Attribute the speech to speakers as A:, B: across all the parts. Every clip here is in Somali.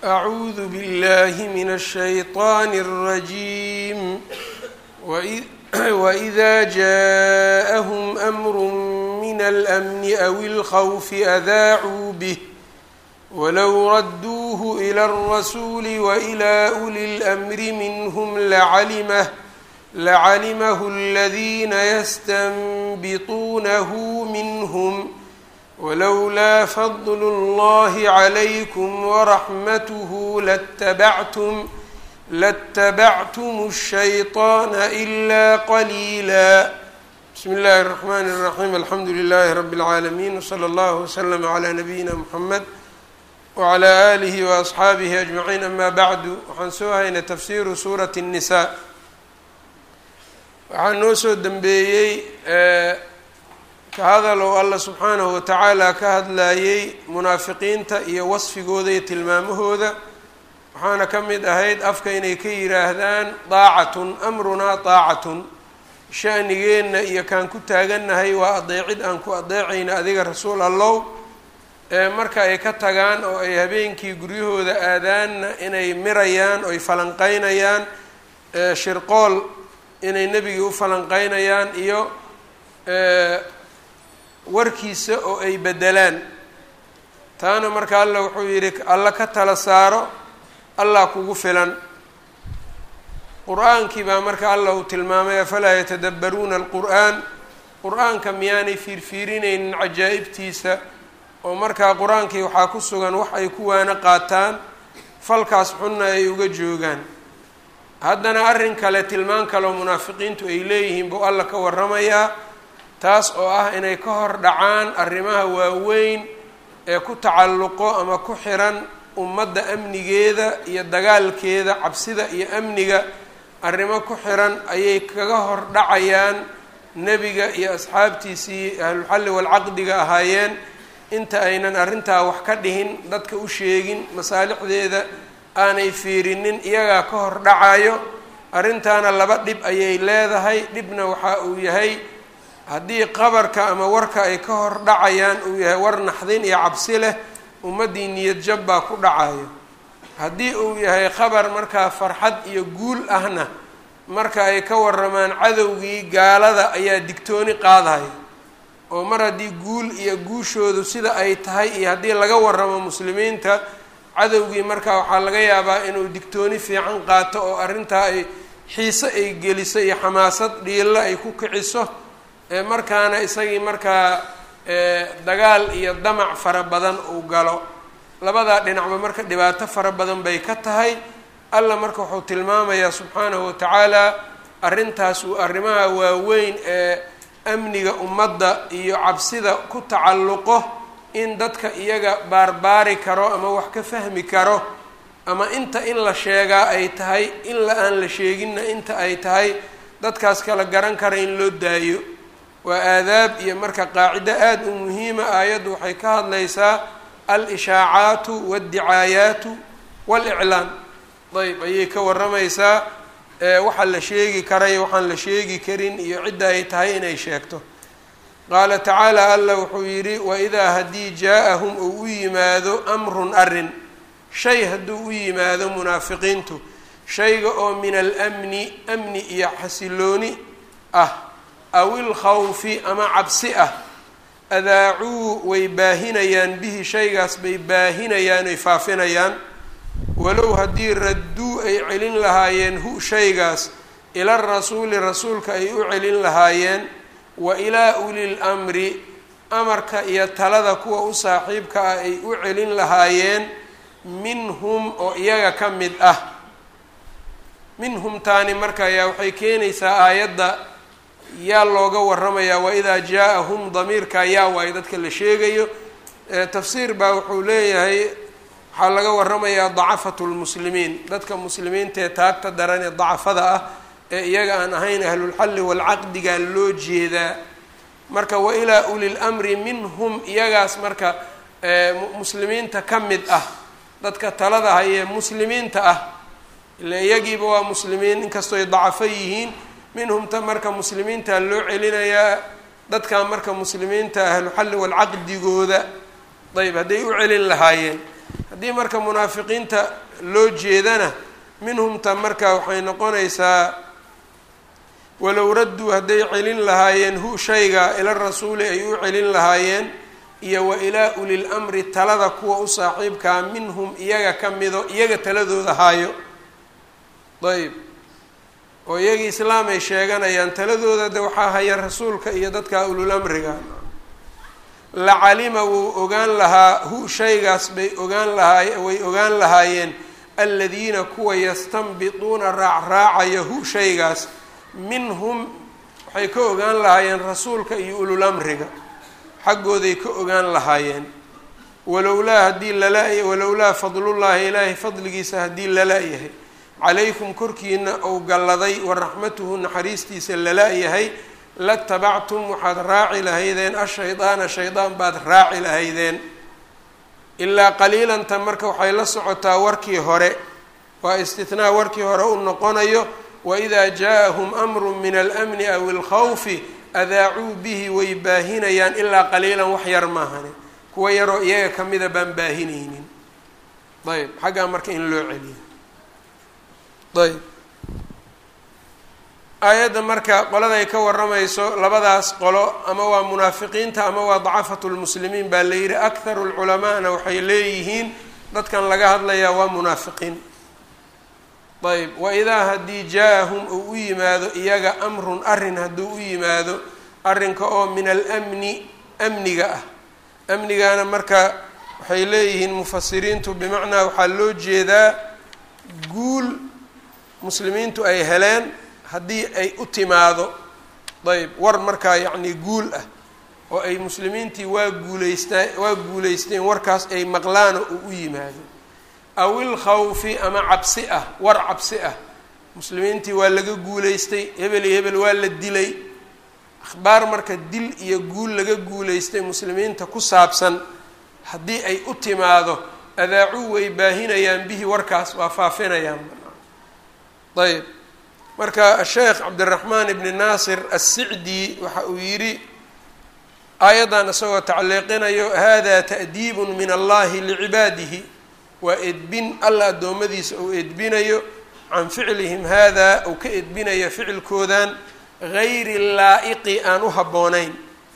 A: أعوذ بالله من الشيطان الرجيم وإذ وإذا جاءهم أمر من الأمن أو الخوف أذاعوا به ولو ردوه إلى الرسول وإلى أولي الأمر منهم لعلمه لعلمه الذين يستنبطونه منهم ولولا فضل الله عليكم ورحمته لاتبعتم لاتبعتم الشيطان إلا قليلا بسم الله الرحمن الرحيم الحمد لله رب العالمين وصلى الله وسلم على نبينا محمد وعلى آله وأصxaabihi أجمعين أما bعdu waxaan soo haynay tafsiru suuraة النiساء waxaa noo soo dembeeyey ka hadalow alla subxaanahu watacaala ka hadlayey munaafiqiinta iyo wasfigooda iyo tilmaamahooda waxaana ka mid ahayd afka inay ka yidhaahdaan daacatun amrunaa daacatun shanigeenna iyo kaan ku taagannahay waa adeecid aan ku adeecayna adiga rasuul allow marka ay ka tagaan oo ay habeenkii guryahooda aadaanna inay mirayaan oy falanqeynayaan shirqool inay nebigii u falanqeynayaan iyo warkiisa oo ay bedelaan taana marka alla wuxuu yidhi alla ka tala saaro allah kugu filan qur-aankii baa marka alla uu tilmaamay afalaa yatadabbaruuna alqur'aan qur-aanka miyaanay fiirfiirinaynin cajaa'ibtiisa oo markaa qur-aankii waxaa ku sugan wax ay ku waana qaataan falkaas xunna ay uga joogaan haddana arrin kale tilmaan kale oo munaafiqiintu ay leeyihiin buu alla ka warramayaa taas oo ah inay ka hor dhacaan arrimaha waaweyn ee ku tacalluqo ama ku xiran ummadda amnigeeda iyo dagaalkeeda cabsida iyo amniga arrimo ku xiran ayay kaga hor dhacayaan nebiga iyo asxaabtiisii ahlulxalli walcaqdiga ahaayeen inta aynan arrintaa wax ka dhihin dadka u sheegin masaalixdeeda aanay fiirinin iyagaa ka hor dhacayo arrintaana laba dhib ayay leedahay dhibna waxa uu yahay haddii qabarka ama warka ay ka hor dhacayaan uu yahay war naxdin iyo cabsi leh ummaddii niyad jab baa ku dhacayo haddii uu yahay khabar markaa farxad iyo guul ahna marka ay ka waramaan cadowgii gaalada ayaa digtooni qaadaya oo mar haddii guul iyo guushoodu sida ay tahay iyo haddii laga waramo muslimiinta cadowgii markaa waxaa laga yaabaa inuu digtooni fiican qaato oo arrintaa ay xiise ay geliso iyo xamaasad dhiilo ay ku kiciso markaana isagii markaa dagaal iyo damac fara badan uu galo labadaa dhinacba marka dhibaato fara badan bay ka tahay alla marka wuxuu tilmaamayaa subxaanahu watacaala arrintaas uu arrimaha waaweyn ee amniga ummadda iyo cabsida ku tacalluqo in dadka iyaga baarbaari karo ama wax ka fahmi karo ama inta in la sheegaa ay tahay in la aan la sheeginna inta ay tahay dadkaas kala garan kara in loo daayo waa aadaab iyo marka qaacido aada u muhiima aayaddu waxay ka hadlaysaa al-ishaacaatu waaldicaayaatu waaliclaan ayb ayay ka warramaysaa waxaa la sheegi karayo waxaan la sheegi karin iyo cidda ay tahay inay sheegto qaala tacaala alla wuxuu yidhi waidaa haddii jaa-ahum uu u yimaado amrun arrin shay hadduu u yimaado munaafiqiintu shayga oo min almni amni iyo xasilooni ah aw ilkhawfi ama cabsi ah adaacuu way baahinayaan bihi shaygaas bay baahinayaan ay faafinayaan walow haddii radduu ay celin lahaayeen hu shaygaas ila rasuuli rasuulka ay u celin lahaayeen wa ilaa ulil amri amarka iyo talada kuwa u saaxiibka ah ay u celin lahaayeen minhum oo iyaga ka mid ah minhum taani marka ayaa waxay keenaysaa aayadda yaa looga waramayaa waidaa jaa-ahum damiirka yaa waayo dadka la sheegayo tafsiir baa wuxuu leeyahay waxaa laga waramayaa dacafatu lmuslimiin dadka muslimiinta ee taagta daran ee dacafada ah ee iyaga aan ahayn ahlulxalli walcaqdigaa loo jeedaa marka wa ilaa ulil amri minhum iyagaas marka muslimiinta ka mid ah dadka talada hayee muslimiinta ah ila iyagiiba waa muslimiin inkastooy dacafo yihiin minhumta marka muslimiinta loo celinayaa dadka marka muslimiinta ahluxalli walcaqdigooda ayb hadday u celin lahaayeen haddii marka munaafiqiinta loo jeedana minhumta marka waxay noqonaysaa walow radduu hadday celin lahaayeen hu shayga ila rasuuli ay u celin lahaayeen iyo wa ilaa ulil amri talada kuwa u saaxiibkaa minhum iyaga ka mido iyaga taladooda haayo ayb oo iyagii islaam ay sheeganayaan taladooda de waxaa haya rasuulka iyo dadka ulul amriga lacalima wuu ogaan lahaa hu shaygaas bay ogaan lahaay way ogaan lahaayeen aladiina kuwa yastanbituuna raacraacaya hu shaygaas minhum waxay ka ogaan lahaayeen rasuulka iyo ulul amriga xaggooday ka ogaan lahaayeen walowlaa haddii lala walowlaa fadlullaahi ilaahay fadligiisa haddii lala-yahay calaykum korkiina ou galladay wa raxmatuhu naxariistiisa lala-yahay latabactum waxaad raaci lahaydeen ashaydaana shaydaan baad raaci lahaydeen ilaa qaliilanta marka waxay la socotaa warkii hore waa istinaa warkii hore u noqonayo waidaa jaa-ahum amru min almni aw ilkhawfi adaacuu bihi way baahinayaan ilaa qaliilan wax yar maahane kuwa yaroo iyaga kamida baan baahinaynin ayb xaggaa marka in loo celiyo ayb aayadda marka qoladay ka waramayso labadaas qolo ama waa munaafiqiinta ama waa dacafatu lmuslimiin baa la yidhi akharu lculamaana waxay leeyihiin dadkan laga hadlayaa waa munaafiqiin ayb waidaa haddii jaa-ahum uu u yimaado iyaga amrun arrin hadduu u yimaado arrinka oo min almni amniga ah amnigaana marka waxay leeyihiin mufasiriintu bimacnaa waxaa loo jeedaa guul muslimiintu ay heleen haddii ay u timaado ayb war markaa yacni guul ah oo ay muslimiintii waa guuleystaa waa guuleysteen warkaas ay maqlaano uu u yimaado aw ilkhawfi ama cabsi ah war cabsi ah muslimiintii waa laga guuleystay hebel iyo hebel waa la dilay akhbaar marka dil iyo guul laga guuleystay muslimiinta ku saabsan haddii ay u timaado adaacuu way baahinayaan bihi warkaas waa faafinayaan ayb marka asheekh cabdiraxmaan ibni naasir assicdi waxa uu yidhi aayaddan isagoo tacliiqinayo hada ta'diibun min allahi licibaadihi waa edbin alla addoommadiisa uu edbinayo can ficlihim hada uu ka edbinayo ficilkoodan gayri laa'iqi aan u habboonayn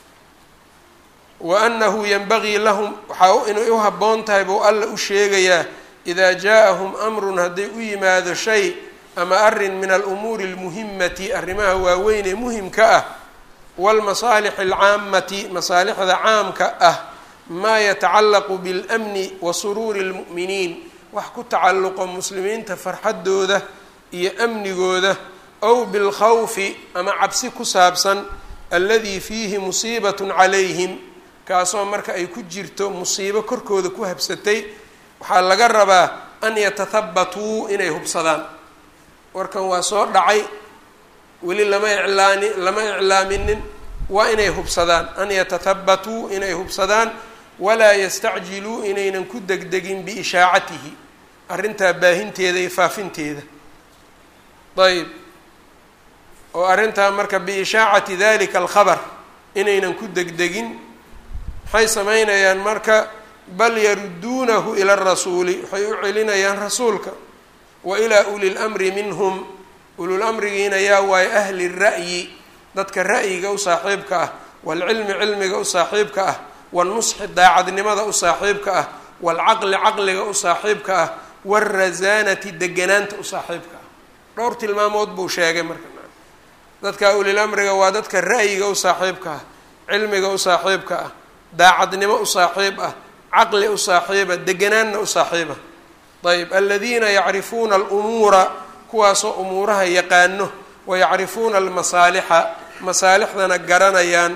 A: wa annahu yanbagii lahum waxaa inay u habboon tahay buu alla u sheegayaa idaa jaa-ahum amrun hadday u yimaado shay ama arrin min alumuuri almuhimati arrimaha waaweyn ee muhimka ah waalmasaalixi alcaamati masaalixda caamka ah maa yatacallaqu biاlmni wa suruuri اlmu'miniin wax ku tacalluqo muslimiinta farxaddooda iyo amnigooda ow bilkhawfi ama cabsi ku saabsan alladii fiihi musiibatun calayhim kaasoo marka ay ku jirto musiibo korkooda ku habsatay waxaa laga rabaa an yatahabatuu inay hubsadaan warkan waa soo dhacay weli lama iclaani lama iclaaminin waa inay hubsadaan an yatahabatuu inay hubsadaan walaa yastacjiluu inaynan ku degdegin biishaacatihi arrintaa baahinteeda iyo faafinteeda ayb oo arrintaa marka biishaacati dalika alkhabar inaynan ku degdegin maxay samaynayaan marka bal yarudduunahu ila arasuuli waxay u celinayaan rasuulka wa ilaa uli lamri minhum ulul amrigiina yaa waayo ahli ra'yi dadka ra'yiga u saaxiibka ah waalcilmi cilmiga u saaxiibka ah waalnusxi daacadnimada u saaxiibka ah waalcaqli caqliga u saaxiibka ah waalrasaanati deganaanta u saaxiibka ah dhowr tilmaamood buu sheegay marka dadka ulil amriga waa dadka ra'yiga u saaxiibka ah cilmiga u saaxiibka ah daacadnimo u saaxiib ah caqli u saaxiiba deganaanna u saaxiiba ayb aladiina yacrifuuna alumuura kuwaasoo umuuraha yaqaano wa yacrifuuna almasaalixa masaalixdana garanayaan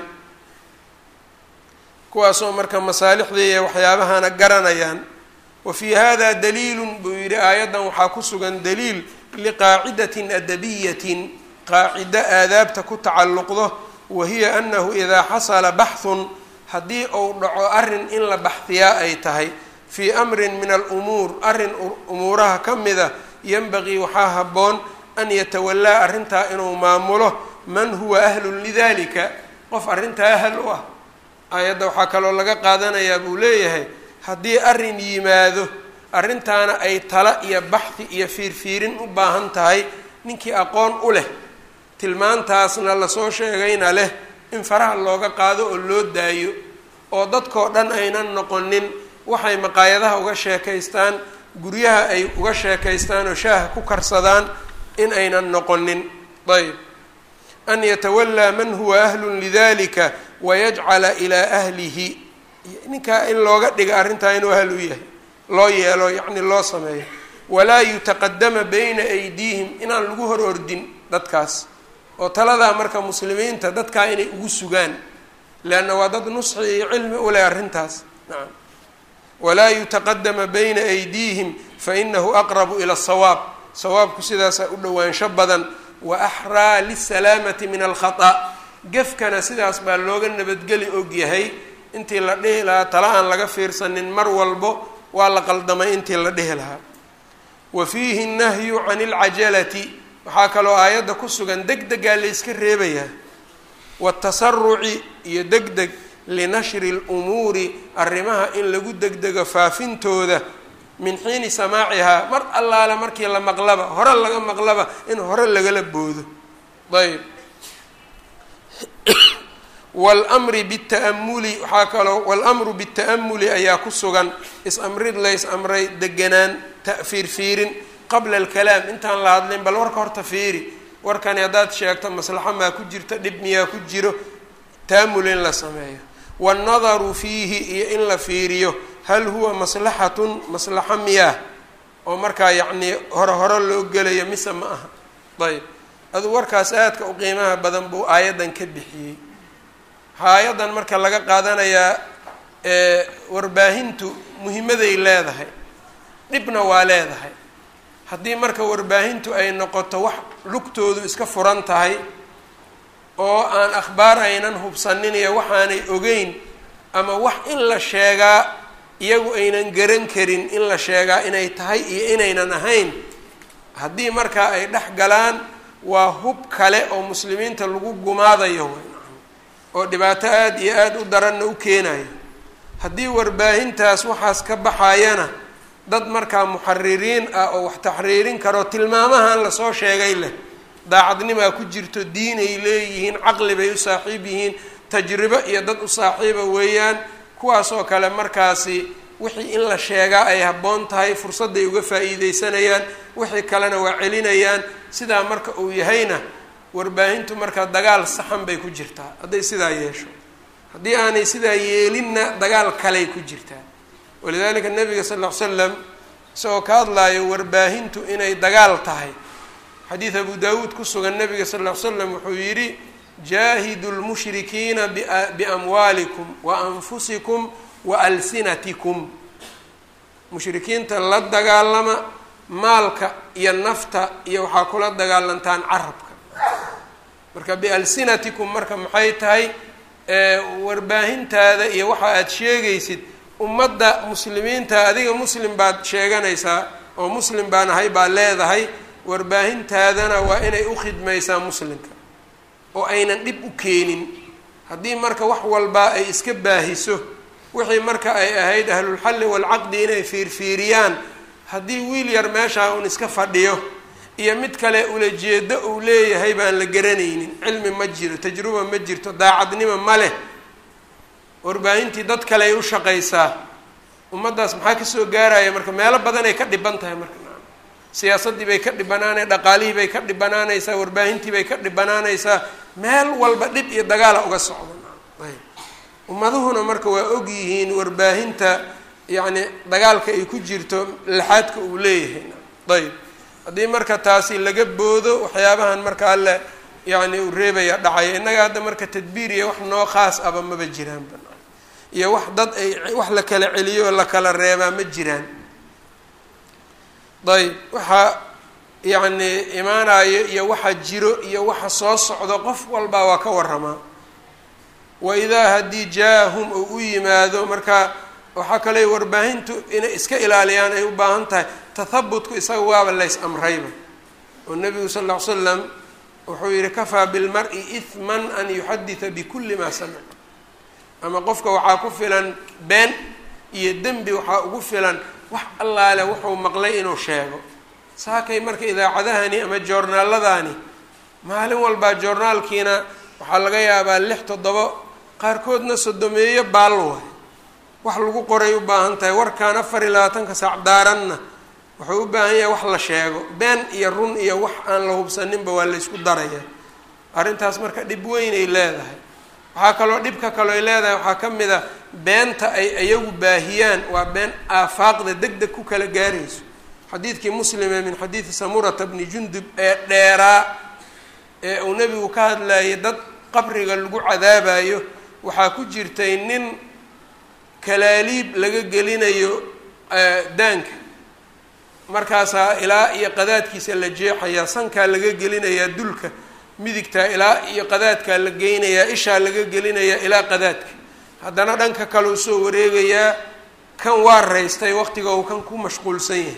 A: kuwaasoo marka masaalixdii waxyaabahana garanayaan wa fii hada daliilun buu yidhi aayaddan waxaa ku sugan daliil liqaacidatin adabiyatin qaacido aadaabta ku tacalluqdo wa hiya anahu idaa xasala baxhun haddii uu dhaco arrin in la baxdiyaa ay tahay fii amrin min alumuur arrin umuuraha ka mida yanbagii waxaa habboon an yatawallaa arrintaa inuu maamulo man huwa ahlun lidalika qof arrintaa ahal u ah aayadda waxaa kaloo laga qaadanayaa buu leeyahay haddii arrin yimaado arrintaana ay tala iyo baxdi iyo fiirfiirin u baahan tahay ninkii aqoon u leh tilmaantaasna lasoo sheegayna leh in faraha looga qaado oo loo daayo oo dadkoo dhan aynan noqonin waxay maqaayadaha uga sheekaystaan guryaha ay uga sheekaystaan oo shaaha ku karsadaan in aynan noqonin ayb an yatawallaa man huwa ahlun lidalika wayajcala ilaa ahlihi ninkaa in looga dhiga arrintaa inuu ahl u yahay loo yeelo yacni loo sameeyo walaa yutaqadama bayna aydiihim inaan lagu hor ordin dadkaas oo taladaa marka muslimiinta dadkaa inay ugu sugaan leanna waa dad nusxi iyo cilmi u leh arrintaas nacam walaa yutaqadama bayna aydiihim fainahu aqrabu ila asawaab sawaabku sidaasaa u dhowaansho badan wa axraa lisalaamati min alkhata gefkana sidaas baa looga nabadgeli og yahay intii la dhihi lahaa tala aan laga fiirsanin mar walbo waa la qaldamay intii la dhihi lahaa wa fiihi nahyu can ilcajalati waxaa kaloo aayadda ku sugan deg degaa la yska reebayaa watasaruci iyo deg deg linashri lumuuri arrimaha in lagu degdego faafintooda min xiini samaacihaa mar allaale markii la maqlaba hore laga maqlaba in hore lagala boodo ayb wlmri bita'amuli waxaa kaloo walamru bita'amuli ayaa ku sugan is-amrid lays amray deganaan fiirfiirin qabla alkalaam intaan la hadlin bal warka horta fiiri warkani haddaad sheegto maslaxo maa ku jirto dhib miyaa ku jiro ta'amul in la sameeyo waannadaru fiihi iyo in la fiiriyo hal huwa maslaxatun maslaxo miyaa oo markaa yacnii hore hore loo gelayo mise ma aha ayb aduu warkaas aadka u qiimaha badan buu aayaddan ka bixiyey waxaa aayaddan marka laga qaadanayaa warbaahintu muhimaday leedahay dhibna waa leedahay haddii marka warbaahintu ay noqoto wax lugtoodu iska furan tahay oo aan akhbaar aynan hubsanin iyo waxaanay ogeyn ama wax in la sheegaa iyagu aynan garan karin in la sheegaa inay tahay iyo inaynan ahayn haddii markaa ay dhex galaan waa hub kale oo muslimiinta lagu gumaadayo oo dhibaato aada iyo aada u daranna u keenayo haddii warbaahintaas waxaas ka baxayana dad markaa muxaririin ah oo wax taxriirin karo tilmaamahan lasoo sheegay leh daacadnimaa ku jirto diin ay leeyihiin caqli bay u saaxiib yihiin tajribo iyo dad u saaxiiba weeyaan kuwaasoo kale markaasi wixii in la sheegaa ay habboon tahay fursadday uga faa'iideysanayaan wixii kalena waa celinayaan sidaa marka uu yahayna warbaahintu marka dagaal saxan bay ku jirtaa hadday sidaa yeesho haddii aanay sidaa yeelinna dagaal kaley ku jirtaa walidalika nabiga sal ll ly slam isagoo ka hadlaayo warbaahintu inay dagaal tahay xadiid abu daawuud ku sugan nabiga sal ll ly slam wuxuu yidhi jaahidu lmushrikiina biamwaalikum wa anfusikum wa alsinatikum mushrikiinta la dagaalama maalka iyo nafta iyo waxaa kula dagaalantaan carabka marka bialsinatikum marka maxay tahay warbaahintaada iyo waxa aada sheegaysid ummadda muslimiinta adiga muslim baad sheeganaysaa oo muslim baan ahay baad leedahay warbaahintaadana waa inay u khidmaysaa muslimka oo aynan dhib u keenin haddii marka wax walbaa ay iska baahiso wixii marka ay ahayd ahlulxalli waalcaqdi inay fiirfiiriyaan haddii wiil yar meeshaa uun iska fadhiyo iyo mid kale ulajeedo uu leeyahay baan la garanaynin cilmi ma jiro tajruba ma jirto daacadnimo ma leh warbaahintii dad kale ay u shaqaysaa ummaddaas maxaa kasoo gaaraya marka meelo badan ay ka dhiban tahay marka siyaasaddii bay ka dhibanaanay dhaqaalihii bay ka dhibanaanaysaa warbaahintii bay ka dhibanaanaysaa meel walba dhib iyo dagaala uga socda ayb ummaduhuna marka waa og yihiin warbaahinta yacni dagaalka ay ku jirto laxaadka uu leeyahay ayb haddii marka taasi laga boodo waxyaabahan marka alle yacni uu reebaya dhacaya innaga hadda marka tadbiir iyo wax noo khaas aba maba jiraan banaan iyo wax dad ay wax la kala celiyo oo la kala reebaa ma jiraan ayb waxaa yacni imaanayo iyo waxa jiro iyo waxa soo socdo qof walbaa waa ka waramaa wa idaa haddii jaa-ahum oo u yimaado marka waxaa kale warbaahintu inay iska ilaaliyaan ay u baahan tahay tathabutku isaga waaba lays amrayba oo nabigu sal ll ly slam wuxuu yihi kafaa bilmar-i ihman an yuxadita bikulli maa samic ama qofka waxaa ku filan been iyo dembi waxaa ugu filan wax allaale wuxuu maqlay inuu sheego saakay marka idaacadahani ama joornaaladani maalin walbaa joornaalkiina waxaa laga yaabaa lix toddobo qaarkoodna sodomeeyo baal waay wax lagu qoray u baahan tahay warkaan afar iyo labaatanka saac daaranna wuxuu u baahan yahay wax la sheego been iyo run iyo wax aan la hubsaninba waa la ysku daraya arrintaas marka dhib weyn ay leedahay waxaa kaloo dhibka kaloo ay leedahay waxaa ka mid a beenta ay iyagu baahiyaan waa been aafaaqda deg deg ku kala gaarayso xadiidkii muslime min xadiidi samurata bni jundub ee dheeraa ee uu nebigu ka hadlayay dad qabriga lagu cadaabayo waxaa ku jirtay nin kalaaliib laga gelinayo daanka markaasaa ilaa iyo qadaadkiisa la jeexayaa sankaa laga gelinayaa dulka midigtaa ilaa iyo qadaadkaa la geynayaa ishaa laga gelinayaa ilaa qadaadka haddana dhanka kale u soo wareegayaa kan waa raystay waqtiga uu kan ku mashquulsan yahay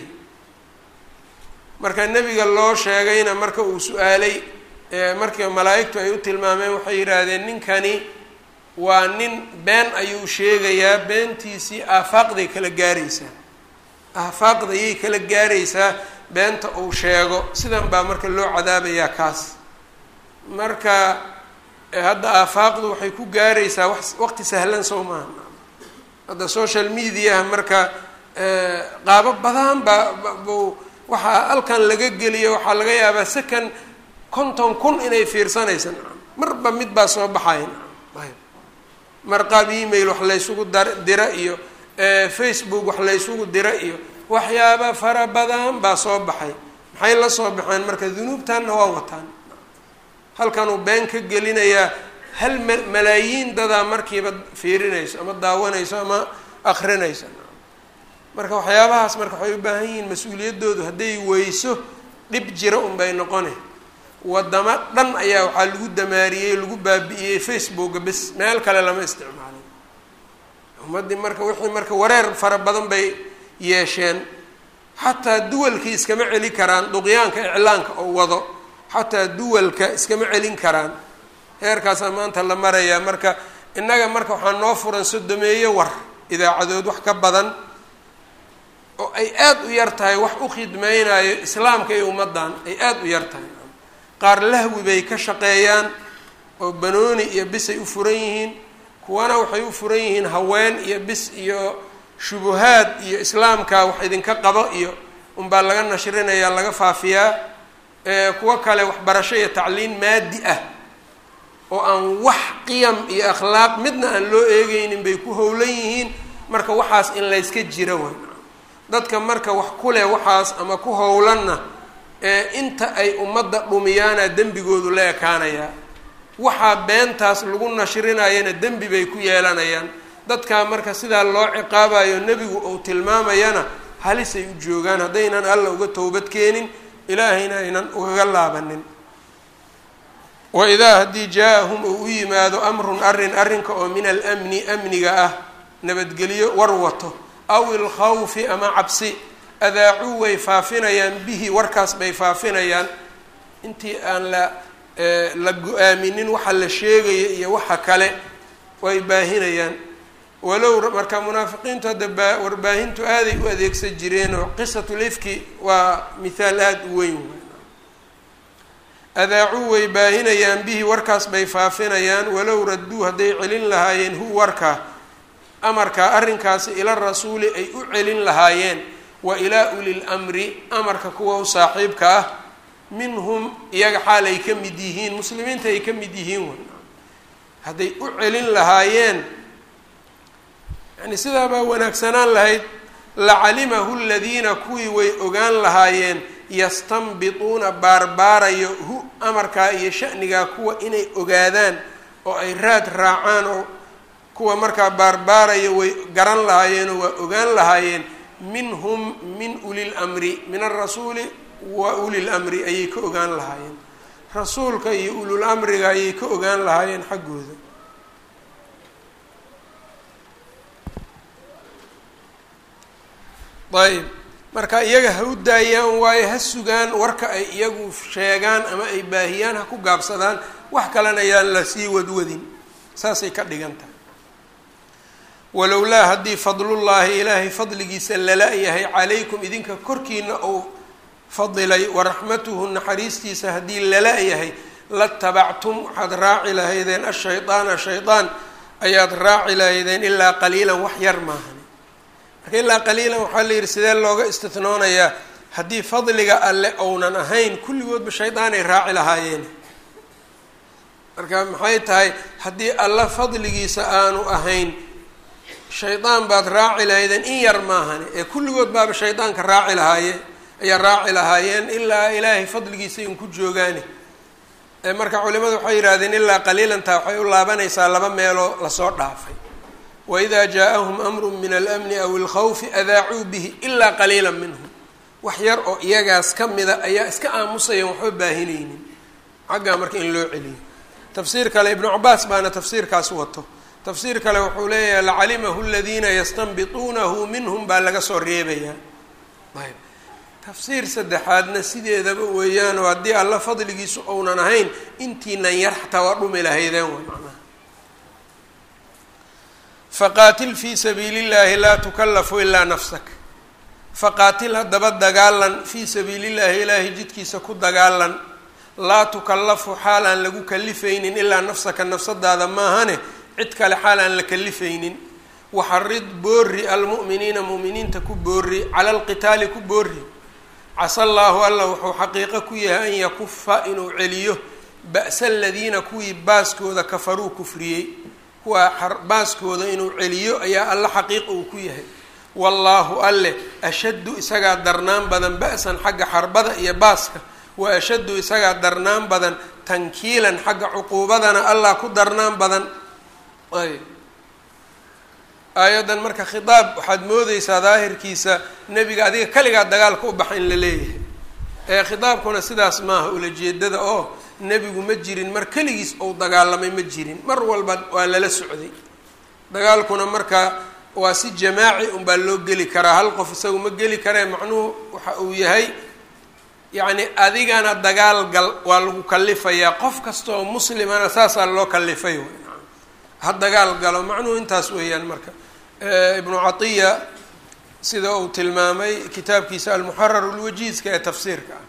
A: marka nebiga loo sheegayna marka uu su-aalay markii malaa'igtu ay u tilmaameen waxay yidhaahdeen ninkani waa nin been ayuu sheegayaa beentiisii aafaaqday kala gaaraysaa aafaaqdayay kala gaaraysaa beenta uu sheego sidan baa marka loo cadaabayaa kaas marka hadda aafaaqdu waxay ku gaaraysaa wa waqti sahlan soo maaha hadda social mediaha marka qaabo badan baa bu waxaa halkan laga geliyo waxaa laga yaabaa second konton kun inay fiirsanaysa marba mid baa soo baxaya mar qaab email wax laysugu dar dira iyo facebook wax laysugu dira iyo waxyaaba fara badan baa soo baxay maxay la soo baxeen marka dunuubtanna waa wataan halkanuu been ka gelinayaa hal ma malaayiin dadaa markiiba fiirinayso ama daawanayso ama akrinayso marka waxyaabahaas marka waxay u baahan yihiin mas-uuliyaddoodu hadday weyso dhib jira unbay noqone wadamo dhan ayaa waxaa lagu damaariyey lagu baabi'iyey facebooka bes meel kale lama isticmaalin ummaddii marka wixii marka wareer fara badan bay yeesheen xataa duwalkii iskama celin karaan duqyaanka iclaanka oo wado xataa duwalka iskama celin karaan heerkaasaa maanta la marayaa marka innaga marka waxaa noo furan sodomeeyo war idaacadood wax ka badan oo ay aada u yar tahay wax u khidmeynayo islaamka iyo ummaddan ay aada u yar tahay qaar lahwi bay ka shaqeeyaan oo banooni iyo bis ay u furan yihiin kuwana waxay u furan yihiin haween iyo bis iyo shubuhaad iyo islaamka wax idinka qabo iyo unbaa laga nashrinayaa laga faafiyaa kuwo kale waxbarasho iyo tacliin maadi ah oo aan wax qiyam iyo akhlaaq midna aan loo eegeynin bay ku howlan yihiin marka waxaas in layska jira way dadka marka wax ku leh waxaas ama ku howlanna inta ay ummadda dhumiyaana dembigoodu la ekaanayaa waxaa beentaas lagu nashrinayana dembi bay ku yeelanayaan dadkaa marka sidaa loo ciqaabayo nebigu uu tilmaamayana halisay u joogaan haddaynan alla uga towbad keenin ilaahayna aynan ugaga laabanin wa idaa haddii jaa-ahum uu u yimaado amrun arrin arrinka oo min almni amniga ah nabadgelyo war wato aw ilkhawfi ama cabsi adaacuu way faafinayaan bihi warkaas bay faafinayaan intii aan la la go-aaminin waxa la sheegaya iyo waxa kale way baahinayaan walow marka munaafiqiintu hadda baa warbaahintu aaday u adeegsan jireenoo qisatu lifki waa mithaal aada u weyn adaacuu way baahinayaan bihi warkaas bay faafinayaan walow radduu hadday celin lahaayeen hu warkaa amarkaa arrinkaasi ila rasuuli ay u celin lahaayeen wa ilaa ulil amri amarka kuwa u saaxiibka ah minhum iyaga xaal ay ka mid yihiin muslimiinta ay ka mid yihiin w hadday u celin lahaayeen yani sidaabaa wanaagsanaan lahayd lacalimahu ladiina kuwii way ogaan lahaayeen yastanbituuna baarbaarayo hu amarkaa iyo shanigaa kuwa inay ogaadaan oo ay raad raacaan oo kuwa markaa baarbaarayo way garan lahaayeenoo waa ogaan lahaayeen minhum min ulil amri min alrasuuli wa ulil amri ayay ka ogaan lahaayeen rasuulka iyo ulul amriga ayay ka ogaan lahaayeen xaggooda ayb marka iyaga ha u daayaan waayo ha sugaan warka ay iyagu sheegaan ama ay baahiyaan ha ku gaabsadaan wax kalena ayaan la sii wadwadin saasay ka dhigan tahay walowlaa haddii fadlullaahi ilaahay fadligiisa lala-yahay calaykum idinka korkiina uu fadilay waraxmatuhu naxariistiisa haddii lala-yahay latabactum waxaad raaci lahaydeen ashaydaana shaydaan ayaad raaci lahaydeen ilaa qaliilan wax yar maahan marka ilaa qaliilan waxaa la yidhi sidee looga istinoonayaa haddii fadliga alle ounan ahayn kulligoodba shaydaanay raaci lahaayeen marka maxay tahay haddii alla fadligiisa aanu ahayn shaydaan baad raaci lahaydeen in yar maahane ee kulligood baaba shaydaanka raaci lahaayeen ayaa raaci lahaayeen ilaa ilaahay fadligiisa in ku joogaane marka culimadu waxay yidhahdeen ilaa qaliilantaa waxay u laabanaysaa laba meeloo lasoo dhaafay waidaa jaa-ahum amru min almni aw ilkhawfi adaacuu bihi ilaa qaliila minhum wax yar oo iyagaas ka mida ayaa iska aamusayan waxba baahinaynin xaggaa marka in loo celiyo tafsiir kale ibnu cabaas baana tafsiirkaas wato tafsiir kale wuxuu leeyahay lacalimahu aladiina yastanbituunahu minhum baa laga soo reebayaa ayb tafsiir saddexaadna sideedaba weeyaan oo haddii alla fadligiisu ounan ahayn intiinan yar xataa waa dhumi lahaydeen way macnaha faqaatil fii sabiili llahi laa tukallafu ilaa nafsak faqaatil haddaba dagaalan fii sabiili llahi ilaahay jidkiisa ku dagaalan laa tukallafu xaal aan lagu kalifaynin ilaa nafsaka nafsadaada maahane cid kale xaal aan la kalifaynin waxarid boori almu'miniina mu'miniinta ku boori cala alqitaali ku boori casa allaahu alla wuxuu xaqiiqo ku yahay an yakufa inuu celiyo ba'sa aladiina kuwii baaskooda kafaruu kufriyey kuwaa baaskooda inuu celiyo ayaa alla xaqiiqa uu ku yahay wallaahu alleh ashaddu isagaa darnaan badan ba'san xagga xarbada iyo baaska wa ashaddu isagaa darnaan badan tankiilan xagga cuquubadana allah ku darnaan badan ayb aayaddan marka khitaab waxaad moodeysaa daahirkiisa nebiga adiga kaligaa dagaalka u baxa in la leeyahay ee khitaabkuna sidaas maaha ulajeedada oo nebigu ma jirin mar keligiis ou dagaalamay ma jirin mar walba waa lala socday dagaalkuna marka waa si jamaaci unbaa loo geli karaa hal qof isagu ma geli karee macnuhu waxa uu yahay yacni adigana dagaal gal waa lagu kalifayaa qof kasta oo muslimana saasaa loo kalifay ha dagaal galo macnuhu intaas weeyaan marka ibnu catiya sida uu tilmaamay kitaabkiisa almuxarar lwajiizka ee tafsiirka ah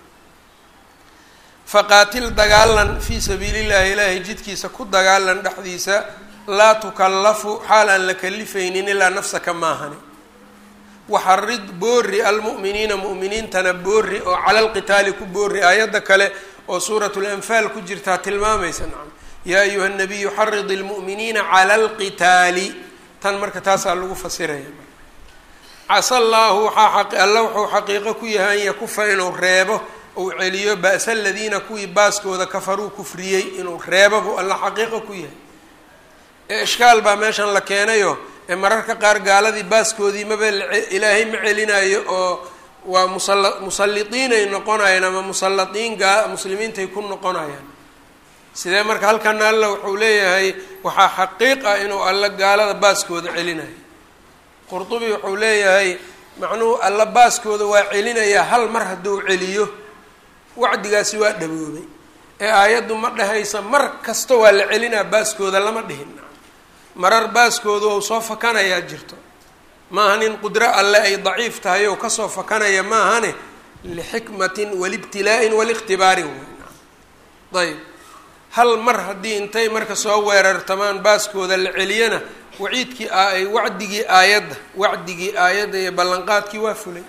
A: faqaatil dagaalan fii sabiili llahi ilaahay jidkiisa ku dagaalan dhexdiisa laa tukallafu xaal aan la kalifaynin ilaa nafsaka maahani waxarid boori almu'miniina mu'miniintana boori oo cala alqitaali ku boori aayadda kale oo suurat lanfaal ku jirtaa tilmaamaysa nacam yaa ayuha nabiyu xarid ilmu'miniina cala alqitaali tan marka taasaa lagu fasiraya casa allaahu waxaa alla wuxuu xaqiiqo ku yahay an yakufa inuu reebo uu celiyo ba'sa aladiina kuwii baaskooda kafaruu kufriyey inuu reebo buu alla xaqiiqo ku yahay ee ishkaal baa meeshan la keenayo ee mararka qaar gaaladii baaskoodii maba ilaahay ma celinayo oo waa musala musalliqiinay noqonayaan ama musallaqiin gaa muslimiintay ku noqonayaan sidee marka halkana alla wuxuu leeyahay waxaa xaqiiq ah inuu alla gaalada baaskooda celinayo qurdubi wuxuu leeyahay macnuhu alla baaskooda waa celinayaa hal mar hadduu celiyo wacdigaasi waa dhaboobay ee aayaddu ma dhehaysa mar kasta waa la celinaa baaskooda lama dhihin marar baaskooda ou soo fakanayaa jirto maahan in qudro alle ay daciif tahay ou kasoo fakanaya maahane lixikmatin walibtilaa'in waliktibaarin ayb hal mar haddii intay marka soo weerartamaan baaskooda la celiyana waciidkii ay wacdigii aayadda wacdigii aayadda iyo ballanqaadkii waa fulay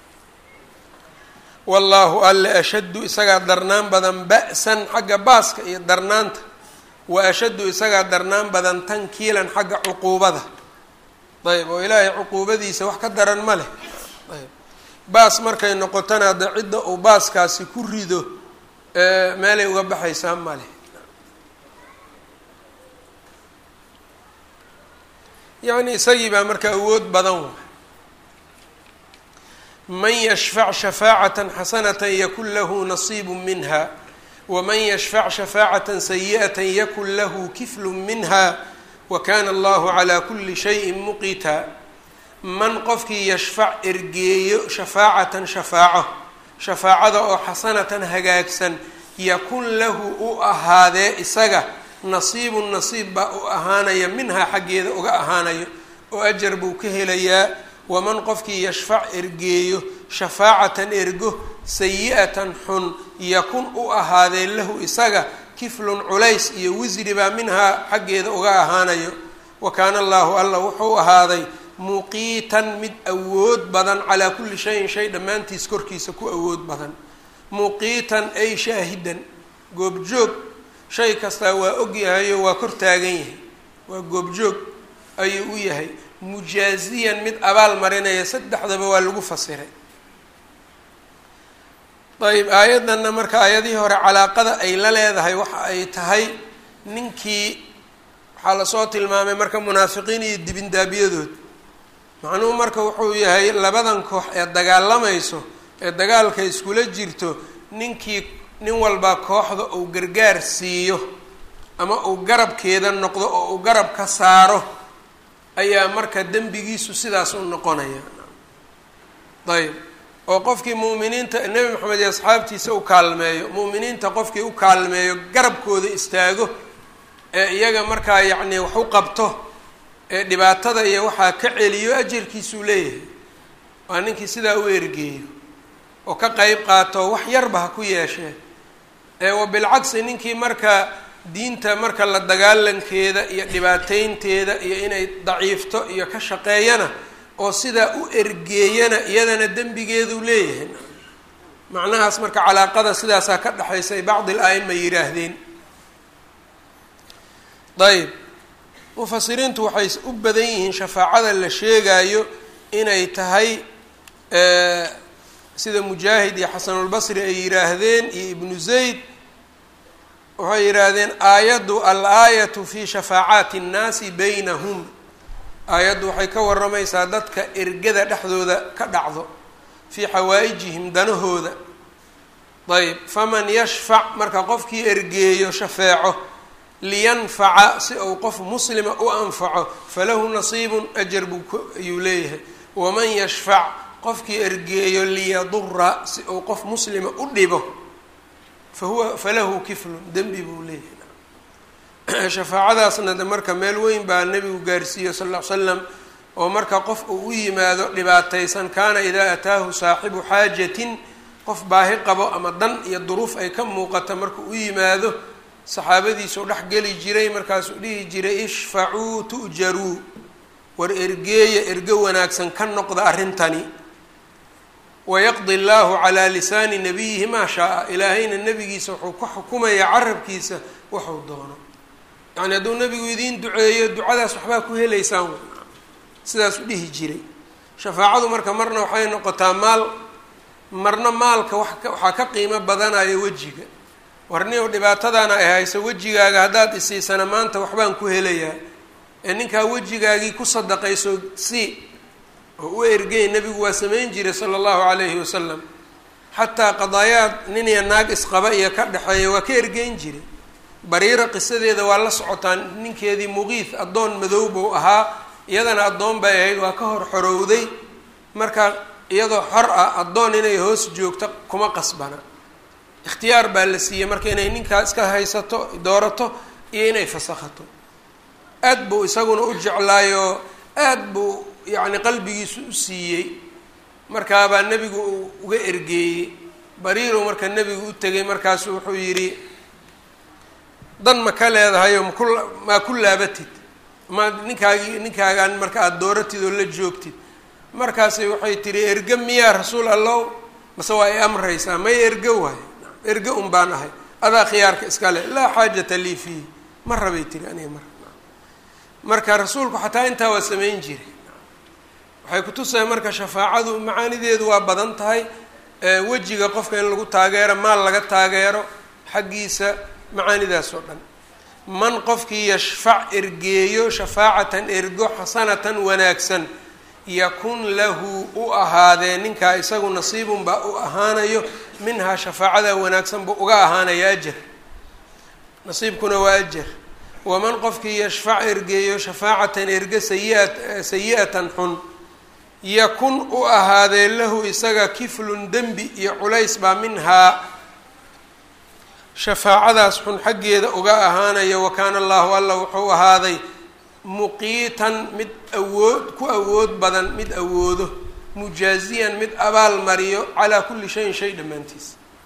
A: wallaahu alle ashaddu isagaa darnaan badan ba'san xagga baaska iyo darnaanta wa ashaddu isagaa darnaan badan tankiilan xagga cuquubada ayb oo ilaahay cuquubadiisa wax ka daran ma leh ayb baas markay noqotana hadda cidda uu baaskaasi ku rido meelay uga baxaysaa ma leh yacni isagii baa marka awood badan wa man yashfac shafaacatan xasanatan yakun lahu nasiibu minha waman yashfac shafaacatan sayi'atan yakun lahu kiflu minha wa kana allahu calaa kuli shayin muqita man qofkii yashfac ergeeyo shafaacatan shafaaco shafaacada oo xasanatan hagaagsan yakun lahu u ahaadee isaga nasiibun nasiib baa u ahaanaya minhaa xaggeeda uga ahaanayo oo ajar buu ka helayaa waman qofkii yashfac ergeeyo shafaacatan ergo sayi-atan xun yakun u ahaadee lahu isaga kiflun culays iyo wisri baa minhaa xaggeeda uga ahaanayo wa kaana allaahu alla wuxuu ahaaday muqiitan mid awood badan calaa kulli shayin shay dhammaantiis korkiisa ku awood badan muqiitan ay shaahidan goobjoog shay kastaa waa ogyahayo waa kor taagan yahay waa goobjoog ayuu u yahay mujaaziyan mid abaal marinaya saddexdaba waa lagu fasiray ayb aayaddanna marka aayadihii hore calaaqada ay la leedahay waxa ay tahay ninkii waxaa lasoo tilmaamay marka munaafiqiin iyo dibindaabiyadood macnuhu marka wuxuu yahay labadan koox ee dagaalamayso ee dagaalka iskula jirto ninkii nin walba kooxda uu gargaar siiyo ama uu garabkeeda noqdo oo uu garab ka saaro ayaa marka dembigiisu sidaas u noqonaya ayb oo qofkii mu'miniinta nebi maxamed iyo asxaabtiisa u kaalmeeyo mu'miniinta qofkii u kaalmeeyo garabkooda istaago ee iyaga markaa yacni wax u qabto ee dhibaatada iyo waxaa ka celiyo ajarkiisuu leeyahay waa ninkii sidaa u ergeeyo oo ka qeyb qaato wax yarba ha ku yeeshee ee wa bilcagsi ninkii marka diinta marka la dagaalankeeda iyo dhibaateynteeda iyo inay daciifto iyo ka shaqeeyana oo sidaa u ergeeyana iyadana dembigeeduu leeyahay macnahaas marka calaaqada sidaasaa ka dhexaysay bacdi l a'ima yidhaahdeen ayb mufasiriintu waxay u badan yihiin shafaacada la sheegayo inay tahay sida mujaahid iyo xasanulbasri ay yidhaahdeen iyo ibnu zayd waxay yidhaahdeen aayaddu al-aayatu fi shafaacaati اnnaasi baynahum aayaddu waxay ka waramaysaa dadka ergada dhexdooda ka dhacdo fii xawaa'ijihim danahooda ayb faman yashfac marka qofkii ergeeyo shafeeco liyanfaca si uu qof muslima u anfaco falahu nasiibun ajar buu ayuu leeyahay waman yashfac qofkii ergeeyo liyadura si uu qof muslima u dhibo fahuwa falahu kiflun dembi buu leeyahay shafaacadaasna de marka meel weyn baa nebigu gaarsiiye sal ll ly slam oo marka qof uu u yimaado dhibaataysan kaana idaa ataahu saaxibu xaajatin qof baahi qabo ama dan iyo duruuf ay ka muuqata markuu u yimaado saxaabadiisuu dhex geli jiray markaasuu dhihi jiray ishfacuu tu'jaruu war ergeeya ergo wanaagsan ka noqda arrintani wayaqdi llaahu calaa lisaani nabiyihi maa shaa-a ilaahayna nebigiisa wuxuu ka xukumayaa carabkiisa waxuu doono yacni hadduu nebigu idiin duceeyo ducadaas waxbaa ku helaysaan sidaasuu dhihi jiray shafaacadu marka marna waxay noqotaa maal marna maalka waxaa ka qiimo badanaya wejiga warniyow dhibaatadaana ay hayso wejigaaga haddaad isiisana maanta waxbaan ku helayaa ee ninkaa wejigaagii ku sadaqayso si oo u ergey nebigu waa samayn jiray sala allahu calayhi wasalam xataa qadaayaad nin iyo naag isqaba iyo ka dhexeeya waa ka ergeyn jiray bariira qisadeeda waa la socotaa ninkeedii muqiif addoon madow buu ahaa iyadana addoon bay ahayd waa ka hor xorowday marka iyadoo xor ah addoon inay hoos joogto kuma qasbana ikhtiyaar baa la siiyey marka inay ninkaa iska haysato doorato iyo inay fasakhato aad buu isaguna u jeclaayoo aad buu yacni qalbigiisu u siiyey markaabaa nebigu uu uga ergeeyey bariirow marka nebigu u tegay markaasu wuxuu yidhi dan ma ka leedahayo maku maa ku laabatid ma ninkaagii ninkaagaan marka aada dooratid oo la joogtid markaasi waxay tihi erge miyaa rasuul allow mase waa i amraysaa may erge waayo erge un baan ahay adaa khiyaarka iska leh laa xaajata lii fiihi ma rabay tiri aniga mar marka rasuulku xataa intaa waa samayn jiray waxay kutusahay marka shafaacadu macaanideedu waa badan tahay wejiga qofka in lagu taageero maal laga taageero xaggiisa macaanidaas oo dhan man qofkii yashfac ergeeyo shafaacatan ergo xasanatan wanaagsan yakun lahu u ahaadee ninkaa isagu nasiibun baa u ahaanayo minhaa shafaacada wanaagsan buu uga ahaanaya ajar nasiibkuna waa ajar waman qofkii yashfac ergeeyo shafaacatan erge sayiat sayi-atan xun yakun u ahaadee lahu isaga kiflun dembi iyo culays baa minhaa shafaacadaas xun xaggeeda uga ahaanaya wa kaana allahu alla wuxuu ahaaday muqiitan mid awood ku awood badan mid awoodo mujaaziyan mid abaal mariyo calaa kulli shayin shay dhammaantiis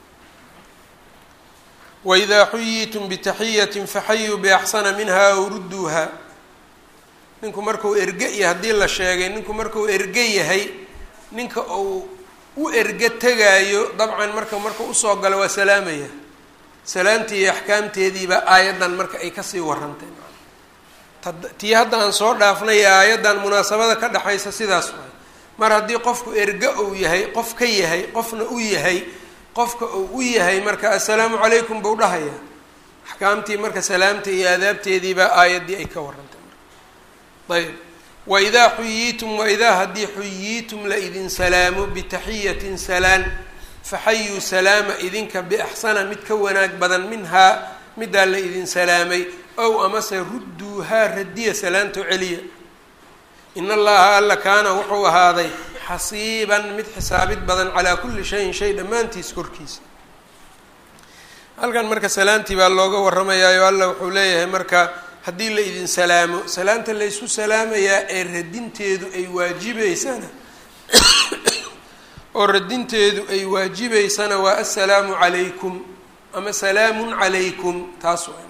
A: waidaa xuyitum bitaxiyatin faxayuu biaxsana minha aw rudduuha ninku markuu erge iyo haddii la sheegay ninku markuu erge yahay ninka uu u erge tegaayo dabcan marka markuu usoo galo waa salaamaya salaamtii iyo axkaamteediiba aayaddan marka ay kasii warantay tii hadda aan soo dhaafnay ee aayaddan munaasabada ka dhexaysa sidaas waay mar haddii qofku erge uu yahay qof ka yahay qofna u yahay qofka uu u yahay marka assalaamu calaykum buu dhahaya axkaamtii marka salaamta iyo aadaabteediibaa aayaddii ay ka warantay marka ayb waidaa xuyiitum waidaa haddii xuyiitum la idin salaamo bitaxiyatin salaan faxayuu salaama idinka biaxsana mid ka wanaag badan minhaa middaa la idin salaamay ow amase rudduuhaa radiya salaanto celiya in allaha alla kaana wuxuu ahaaday xasiiban mid xisaabid badan calaa kulli shayin shay dhammaantiis korkiisa halkan marka salaantii baa looga warramayaayo alla wuxuu leeyahay marka haddii la idin salaamo salaanta laysku salaamayaa ee radinteedu ay waajibeysana oo radinteedu ay waajibeysana waa assalaamu calaykum ama salaamun calaykum taas waa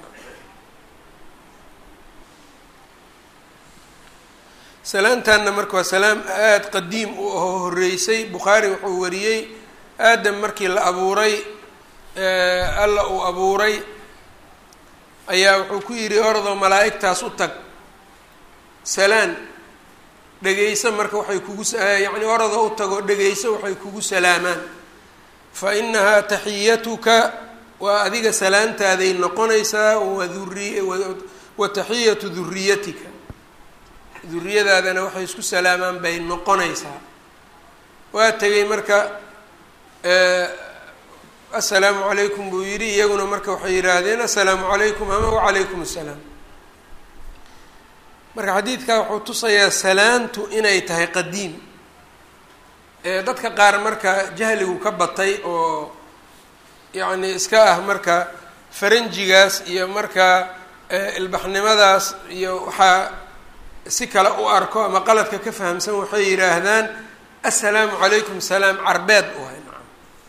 A: salaantanna marka waa salaam aada qadiim u ahoo horreysay bukhaari wuxuu wariyey aadam markii la abuuray alla uu abuuray ayaa wuxuu ku yidhi ordoo malaa'igtaas u tag salaan dhegeyso marka waxay kugu yacni orodoo u tagoo dhegeyso waxay kugu salaamaan fa inahaa taxiyatuka waa adiga salaantaaday noqonaysaa wa uri wa taxiyatu duriyatika duriyadaadana waxay isku salaamaan bay noqonaysaa waa tegay marka assalaamu calaykum buu yidhi iyaguna marka waxay yidhaahdeen assalaamu calaykum ama wacalaykum assalaam marka xadiidkaa wuxuu tusayaa salaantu inay tahay qadiim dadka qaar marka jahligu ka batay oo yacni iska ah marka faranjigaas iyo marka ilbaxnimadaas iyo waxaa si kale u arko ama qaladka ka fahamsan waxay yidhaahdaan assalaamu calaykum salaam carbeed u hay nacam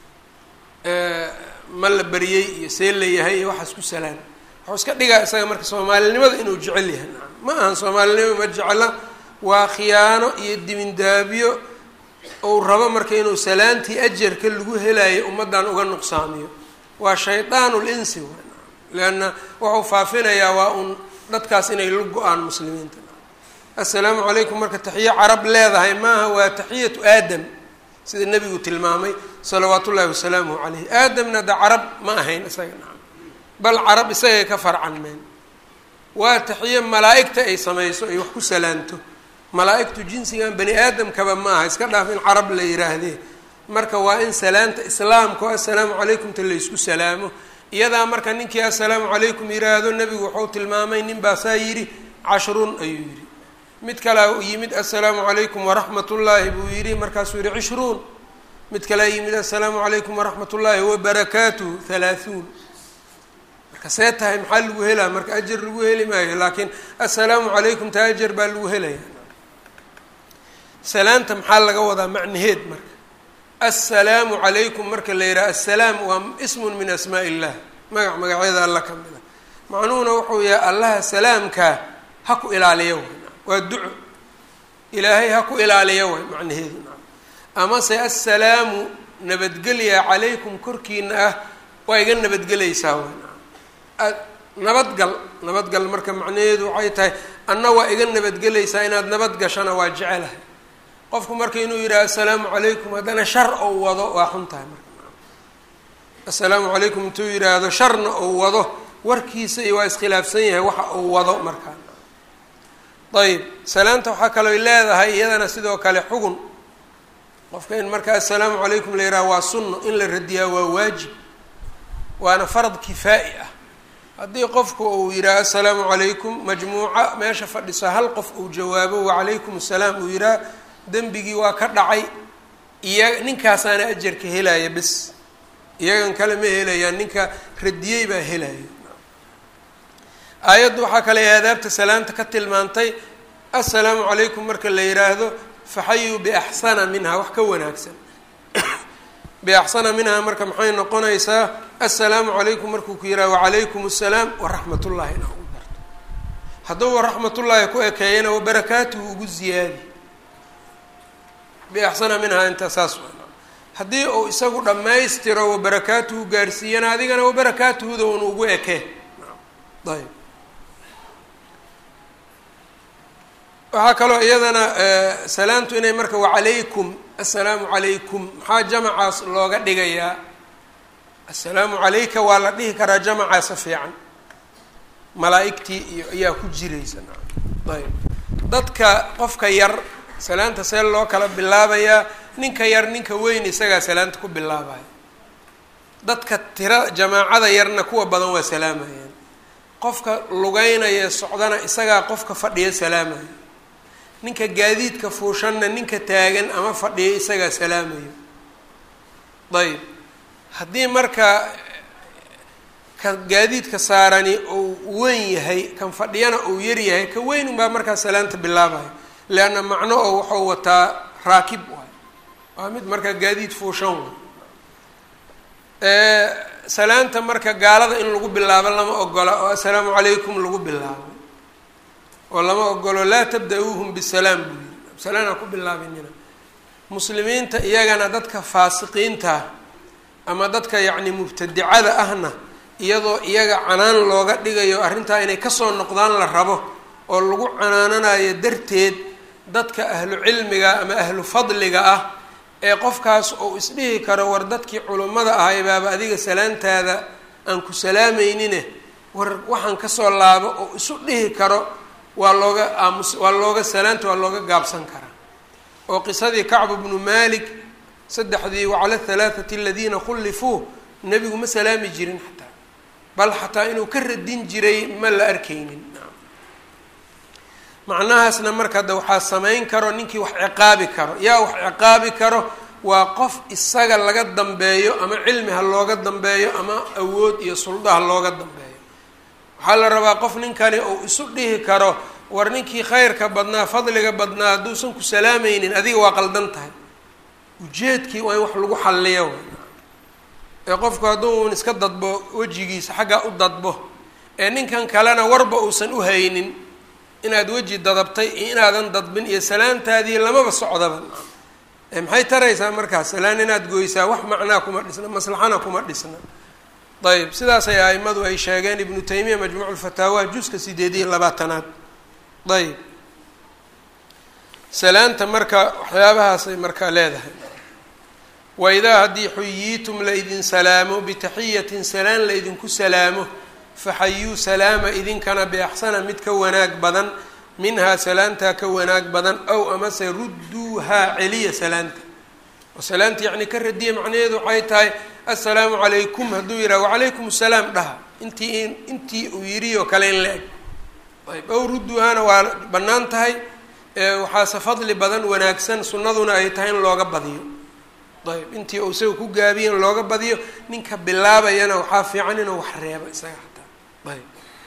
A: ma la beriyey iyo see la yahay iyo waxaas ku salaan waxuu iska dhigaa isaga marka soomaalinimada inuu jecel yahay nacam ma ahan soomaalinimo ma jecla waa khiyaano iyo dibindaabyo ou rabo marka inuu salaantii ajarka lagu helayo ummaddan uga nuqsaamiyo waa shaydaanul insi way nacam leanna wuxuu faafinayaa waa un dadkaas inay la go-aan muslimiinta assalaamu calaykum marka taxiyo carab leedahay maaha waa taxiyatu aadam sida nebigu tilmaamay salawaat ullaahi wasalaamuhu caleyh aadamna da carab ma ahayn isaga nacam bal carab isagay ka farcanmeen waa taxiyo malaa'igta ay samayso ay wax ku salaanto malaa'igtu jinsigan bani aadamkaba ma aha iska dhaaf in carab la yihaahdee marka waa in salaanta islaamka o assalaamu calaykumta laysku salaamo iyadaa marka ninkii assalaamu calaykum yiraahdo nebigu wuxuu tilmaamay nin baasaa yidhi cashrun ayuu yidhi mid kalea yimid assalaamu calaykum waraxmat ullaahi buu yidhi markaasuu yihi cishruun mid kalea yimid assalaamu calaykum waraxmat ullaahi wabarakaatuhu halaahuun marka see tahay maxaa lagu helaa marka ajar lagu heli maayo laakiin assalaamu calaykum ta ajar baa lagu helaya salaanta maxaa laga wadaa macnaheed marka assalaamu calaykum marka la yidhaha assalaam waa ismun min asmaa illah magac magacyada alla ka mid a macnuhuna wuxuu yahay allaha salaamkaa ha ku ilaaliyo way waa duco ilaahay ha ku ilaaliyo way macnaheedu naam amase assalaamu nabadgelya calaykum korkiina ah waa iga nabadgelaysaa way naam nabadgal nabadgal marka macnaheedu waxay tahay anna waa iga nabadgelaysaa inaad nabad gashana waa jecelahay qofku marka inuu yidhaha assalaamu calaykum haddana shar ou wado waa xun tahay marka assalaamu calaykum intuu yidhaahdo sharna ou wado warkiisa iyo waa iskhilaafsan yahay waxa uu wado markaa ayb salaanta waxaa kalooy leedahay iyadana sidoo kale xugun qofka in marka assalaamu calaykum la yidhaha waa sunno in la radiyaa waa waajib waana farad kifaa'i ah haddii qofku uu yidhaha assalaamu calaykum majmuuca meesha fadhiso hal qof uu jawaabo wacalaykum assalaam uu yidhaha dembigii waa ka dhacay iya ninkaasaana ajarka helaya bes iyagan kale ma helayaan ninka radiyey baa helaya aayaddu waxaa kale aadaabta salaanta ka tilmaantay assalaamu calaykum marka la yidhaahdo faxayuu biaxsana minha wax ka wanaagsan biaxsana minha marka maxay noqonaysaa assalaamu calaykum markuu ku yidhaha wacalaykum assalaam waraxmat ullahi inaa ugu darto hadduu waraxmatullaahi ku ekeeyana wabarakaatuhu ugu ziyaadi biaxsana minhaa inta saas haddii uu isagu dhammaystiro wabarakaatuhu gaarsiiyana adigana wabarakaatuhuda un ugu eke ayb waxaa kaloo iyadana salaamtu inay marka wacalaykum assalaamu calaykum maxaa jamacaas looga dhigayaa assalaamu calayka waa la dhihi karaa jamacaasa fiican malaa-igtii iyo ayaa ku jiraysa ayb dadka qofka yar salaanta see loo kala bilaabayaa ninka yar ninka weyn isagaa salaanta ku bilaabaya dadka tira jamaacada yarna kuwa badan waa salaamayaan qofka lugeynaya socdana isagaa qofka fadhiya salaamaya ninka gaadiidka fuushanna ninka taagan ama fadhiya isagaa salaamayo ayb haddii marka ka gaadiidka saarani uu weyn yahay kan fadhiyana uu yar yahay ka weyn unbaa markaa salaanta bilaabaya leanna macno oo waxau wataa raakib waay waa mid markaa gaadiid fuushan waay salaanta marka gaalada in lagu bilaabo lama ogola oo assalaamu calaykum lagu bilaabo oo lama ogolo laa tabda-uuhum bisalaam buu yiri salaan ha ku bilaabinina muslimiinta iyagana dadka faasiqiinta ama dadka yacni mubtadicada ahna iyadoo iyaga canaan looga dhigayo arrintaa inay kasoo noqdaan la rabo oo lagu canaananayo darteed dadka ahlu cilmiga ama ahlu fadliga ah ee qofkaas uu isdhihi karo war dadkii culummada ahay baaba adiga salaantaada aan ku salaameynine war waxaan kasoo laabo oo isu dhihi karo waa looga aamus waa looga salaanta waa looga gaabsan karaa oo qisadii kacbu bnu malik saddexdii wacala halaathati aladiina khullifuu nebigu ma salaami jirin xataa bal xataa inuu ka radin jiray ma la arkaynin macnahaasna marka hadda waxaa samayn karo ninkii wax ciqaabi karo yaa wax ciqaabi karo waa qof isaga laga dambeeyo ama cilmi ha looga dambeeyo ama awood iyo suldo ha looga dambeeyo waxaa la rabaa qof ninkani uu isu dhihi karo war ninkii khayrka badnaa fadliga badnaa hadduusan ku salaamaynin adiga waa qaldan tahay ujeedkii waa in wax lagu xalliyo ee qofku hadduu un iska dadbo wejigiisa xaggaa u dadbo ee ninkan kalena warba uusan u haynin inaad weji dadabtay iyo inaadan dadbin iyo salaantaadii lamaba socdaba maxay taraysaa markaas salaan inaad goysaa wax macnaa kuma dhisna maslaxana kuma dhisna ayb sidaasay aimadu ay sheegeen ibnu taymiya majmuuc lfataawa juska sideed iyo labaatanaad ayb salaanta marka waxyaabahaasay markaa leedahay waidaa haddii xuyiitum laydin salaamo bitaxiyatin salaan laydinku salaamo faxayuu salaama idinkana biaxsana mid ka wanaag badan minhaa salaantaa ka wanaag badan ow amase rudduuhaa celiya salaanta oo salaanta yacni ka radiya macnaheedu waxay tahay assalaamu calaykum hadduu yidhaha wacalaykum assalaam dhaha intii intii uu yidhi oo kale in la eg ayb ow rudduuhaana waa bannaan tahay waxaase fadli badan wanaagsan sunnaduna ay tahay in looga badiyo ayb intii uu isaga ku gaabiya in looga badiyo ninka bilaabayana waxaa fiican inuu wax reebo isaga xataa ayb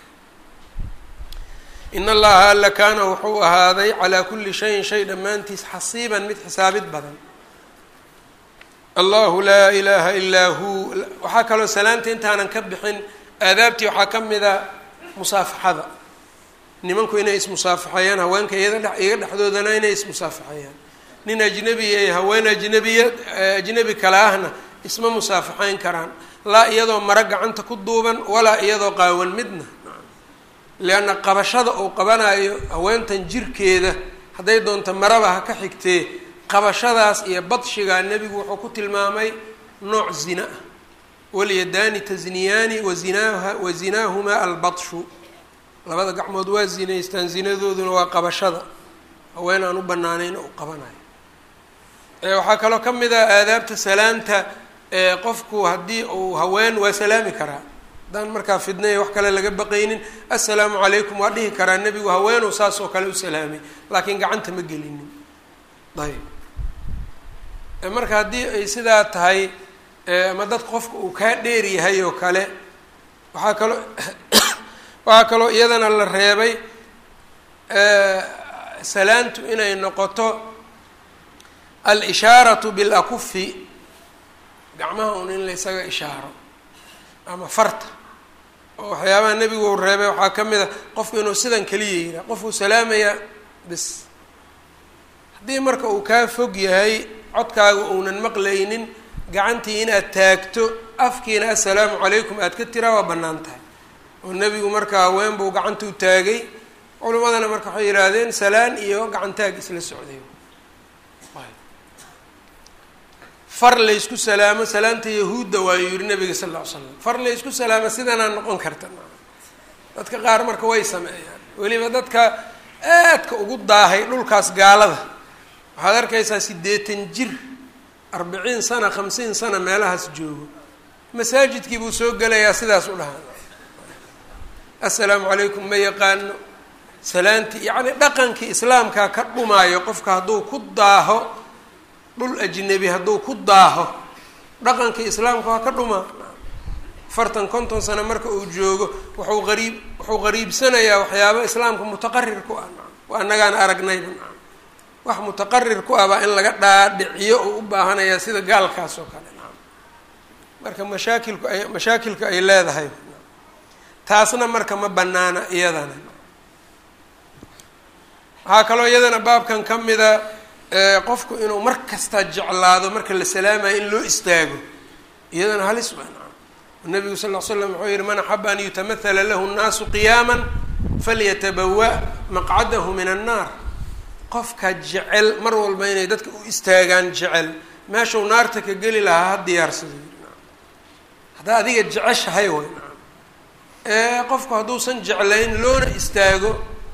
A: in allaha alla kaana wuxuu ahaaday calaa kulli shayin shay dhammaantiis xasiiban mid xisaabid badan allahu laa ilaaha ilaa hu waxaa kaloo salaanta intaanan ka bixin aadaabtii waxaa ka mid a musaafaxada nimanku inay ismusaafaxeeyaan haweenka iyada dhe iyaga dhexdoodana inay ismusaafaxeeyaan nin ajnebiya iyo haween ajnebiya ajnebi kale ahna isma musaafaxeyn karaan laa iyadoo maro gacanta ku duuban walaa iyadoo qaawan midna leanna qabashada uu qabanayo haweentan jirkeeda hadday doonto maraba ha ka xigtee qabashadaas iyo badshigaa nebigu wuxuu ku tilmaamay nooc zina ah walyadaani tasniyaani wazinaaha wa zinaahumaa albadshu labada gacmood waa zinaystaan zinadooduna waa qabashada haween aan u banaanayn u qabanayo waxaa kaloo ka mid ah aadaabta salaanta qofku haddii uu haween waa salaami karaa haddaan markaa fidnaya wax kale laga baqaynin assalaamu calaykum waa dhihi karaa nebigu haweenuu saas oo kale u salaamay laakiin gacanta ma gelinin ayb marka haddii ay sidaa tahay ama dad qofka uu kaa dheer yahay oo kale waxaa kaloo waxaa kaloo iyadana la reebay salaantu inay noqoto al-ishaaratu bilakufi gacmaha un in la ysaga ishaaro ama farta oo waxyaabaha nebigu uu reebay waxaa ka mid a qofku inuu sidan keliya yihaa qofuu salaamaya bis haddii marka uu kaa fog yahay codkaaga uunan maqlaynin gacantii inaad taagto afkiina assalaamu calaykum aad ka tiraa waa bannaan tahay oo nebigu marka haween buu gacanta u taagay culimadana marka waxay yidhaahdeen salaan iyo gacantaag isla socday far laysku salaamo salaanta yahuudda waayuu yihi nabiga sal lla ly slam far laysku salaamo sidanaa noqon karta dadka qaar marka way sameeyaan weliba dadka aadka ugu daahay dhulkaas gaalada waxaad arkaysaa siddeetan jir arbiciin sana khamsiin sana meelahaas joogo masaajidkii buu soo gelayaa sidaas u dhahaa assalaamu calaykum ma yaqaano salaantii yacni dhaqankii islaamkaa ka dhumaayo qofka hadduu ku daaho dhul ajnebi hadduu ku daaho dhaqankii islaamka waa ka dhumaa afartan konton sano marka uu joogo wuxuu qariib wuxuu qariibsanayaa waxyaaba islaamka mutaqarir ku ah waa annagaan aragnayba wax mutaqarir ku ah baa in laga dhaadhiciyo oo u baahanayaa sida gaalkaas oo kale marka mashaakilku ay mashaakilka ay leedahay taasna marka ma banaana iyadana waxaa kaloo iyadana baabkan ka mida qofku inuu mar kastaa jeclaado marka la salaamayo in loo istaago iyadana halis waa nabigu sal l slam wuxuu yihi man axaba an yutamahala lahu nnaasu qiyaama falyatabawa maqcadahu min annaar qofka jecel mar walba inay dadka u istaagaan jecel meeshuu naarta ka geli lahaa ha diyaarsado haddaa adiga jeceshahay way ee qofku hadduusan jeclayn loona istaago